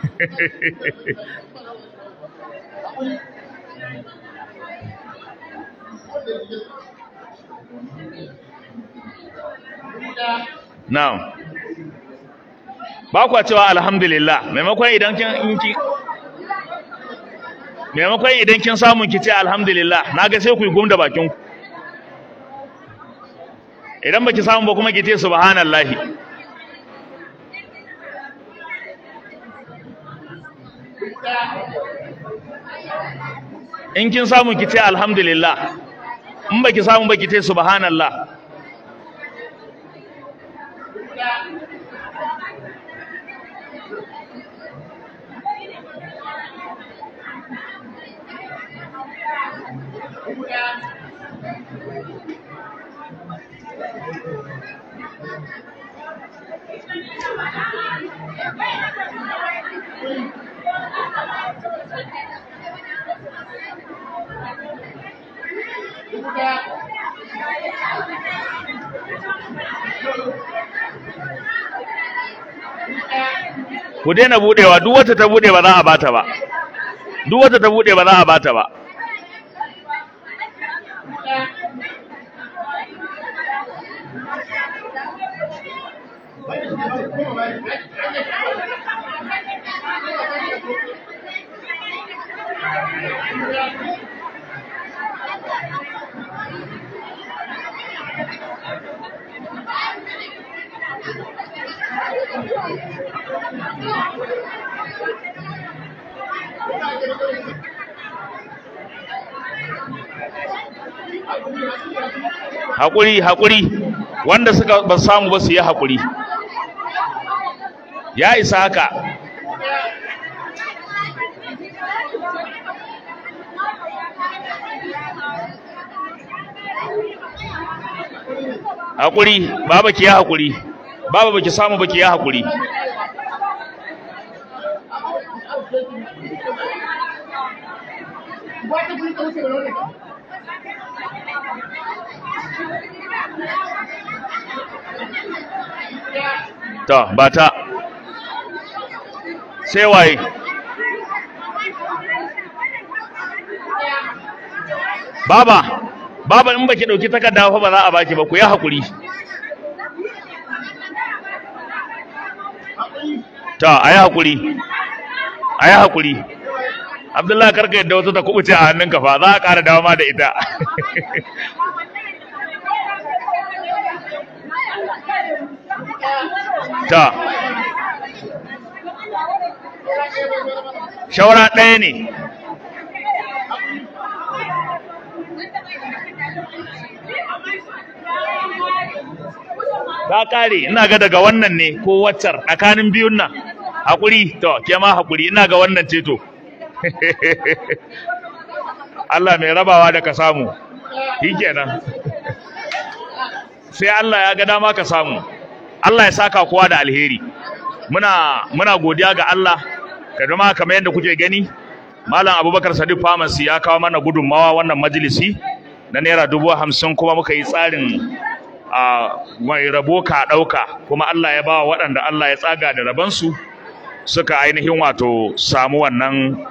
Na'am. Ba kwa cewa alhamdulillah maimakon idan kin in ki maimakon idan kin samu ki ce alhamdulillah naga sai ku yi gumda bakin ku. Idan baki samu ba kuma ki ce subhanallahi. In kin samu ki ce alhamdulillah. In baki samu ba ki ce subhanallah. ku daina budewa duk wata ta bude ba za a bata ba duk wata ta bude ba za a bata ba haƙuri haƙuri wanda suka ba samu ba su yi haƙuri ya isa haka haƙuri baba ki yi haƙuri baba baki samu baki ya hakuri to ba ta sai waye baba baba in baki dauki takarda fa ba za a baki ba ku yi hakuri ta ayi hakuri ayi hakuri Abdullahi karka yadda wata ta kubuce a hannunka fa za a ƙara dawo ma da ita ta shawara ɗaya ne ta ƙare ina ga daga wannan ne ko waccar tsakanin biyun nan haƙuri to ke ma haƙuri ina ga wannan ce to Allah mai rabawa da ka samu shi kenan sai Allah ya ga dama ka samu Allah ya saka kowa da alheri muna muna godiya ga Allah kadama kamar yadda kuke gani Malam Abubakar Sadiq Pharmacy ya kawo mana gudunmawa wannan majalisi na naira dubu hamsin kuma muka yi tsarin a mai rabo ka ɗauka kuma Allah ya ba wa waɗanda Allah ya tsaga da rabansu suka ainihin wato samu wannan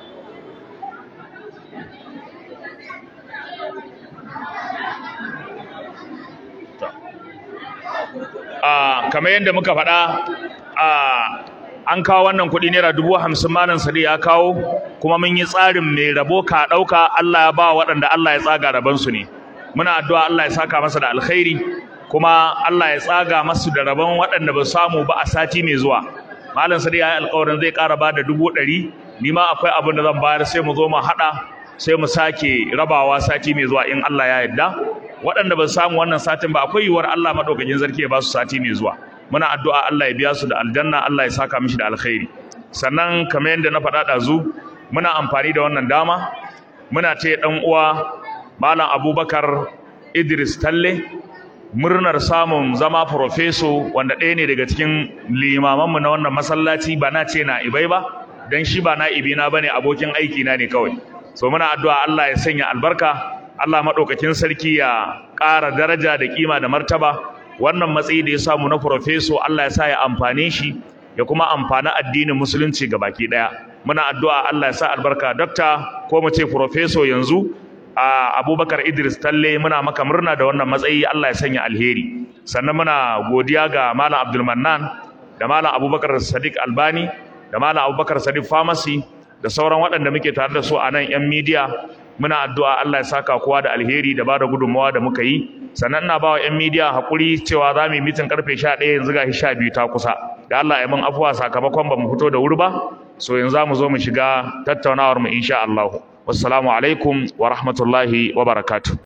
a kamar yadda muka faɗa a an kawo wannan kuɗi naira dubu hamsin malam sadi ya kawo kuma mun yi tsarin mai rabo ka ɗauka Allah ya ba waɗanda Allah ya tsaga rabansu ne muna addu'a Allah ya saka masa da alkhairi kuma Allah ya tsaga masu da rabon waɗanda ba samu ba a sati mai zuwa malam sadi ya yi alkawarin zai ƙara ba da dubu ɗari ni ma akwai abin da zan bayar sai mu zo mu haɗa sai mu sake rabawa sati mai zuwa in Allah ya yarda waɗanda ba su samu wannan satin ba akwai yiwuwar Allah madaukakin sarki ya ba su sati mai zuwa muna addu'a Allah ya biya su da aljanna Allah ya saka mishi da alkhairi sannan kamar yadda na faɗa ɗazu muna amfani da wannan dama muna ce ɗan uwa malam Abubakar Idris Talle murnar samun zama profeso wanda ɗaya ne daga cikin limamanmu na wannan masallaci ba na ce na ibai ba dan shi ba na ibina bane abokin aiki na ne kawai so muna addu'a Allah ya sanya albarka Allah maɗaukakin sarki ya ƙara daraja da kima da martaba wannan matsayi da ya samu na profeso Allah ya sa ya amfane shi ya kuma amfani addinin musulunci ga baki ɗaya muna addu'a Allah ya sa albarka dokta ko mu ce profeso yanzu a Abubakar Idris Talle muna maka murna da wannan matsayi Allah ya sanya alheri sannan muna godiya ga Malam Abdul Mannan da Malam Abubakar Sadiq Albani da Malam Abubakar Sadiq Pharmacy da sauran waɗanda muke tare da su a nan 'yan midiya muna addu'a Allah ya saka kowa da alheri da bada gudunmawa da muka yi sannan ina ba wa 'yan midiya haƙuri cewa za mu yi mitin karfe 11 yanzu ga sha biyu ta kusa da Allah ya mun afuwa sakamakon ba mu fito da wuri ba so yanzu za mu zo mu shiga tattaunawar mu insha Allah wassalamu alaikum wa rahmatullahi wa barakatuh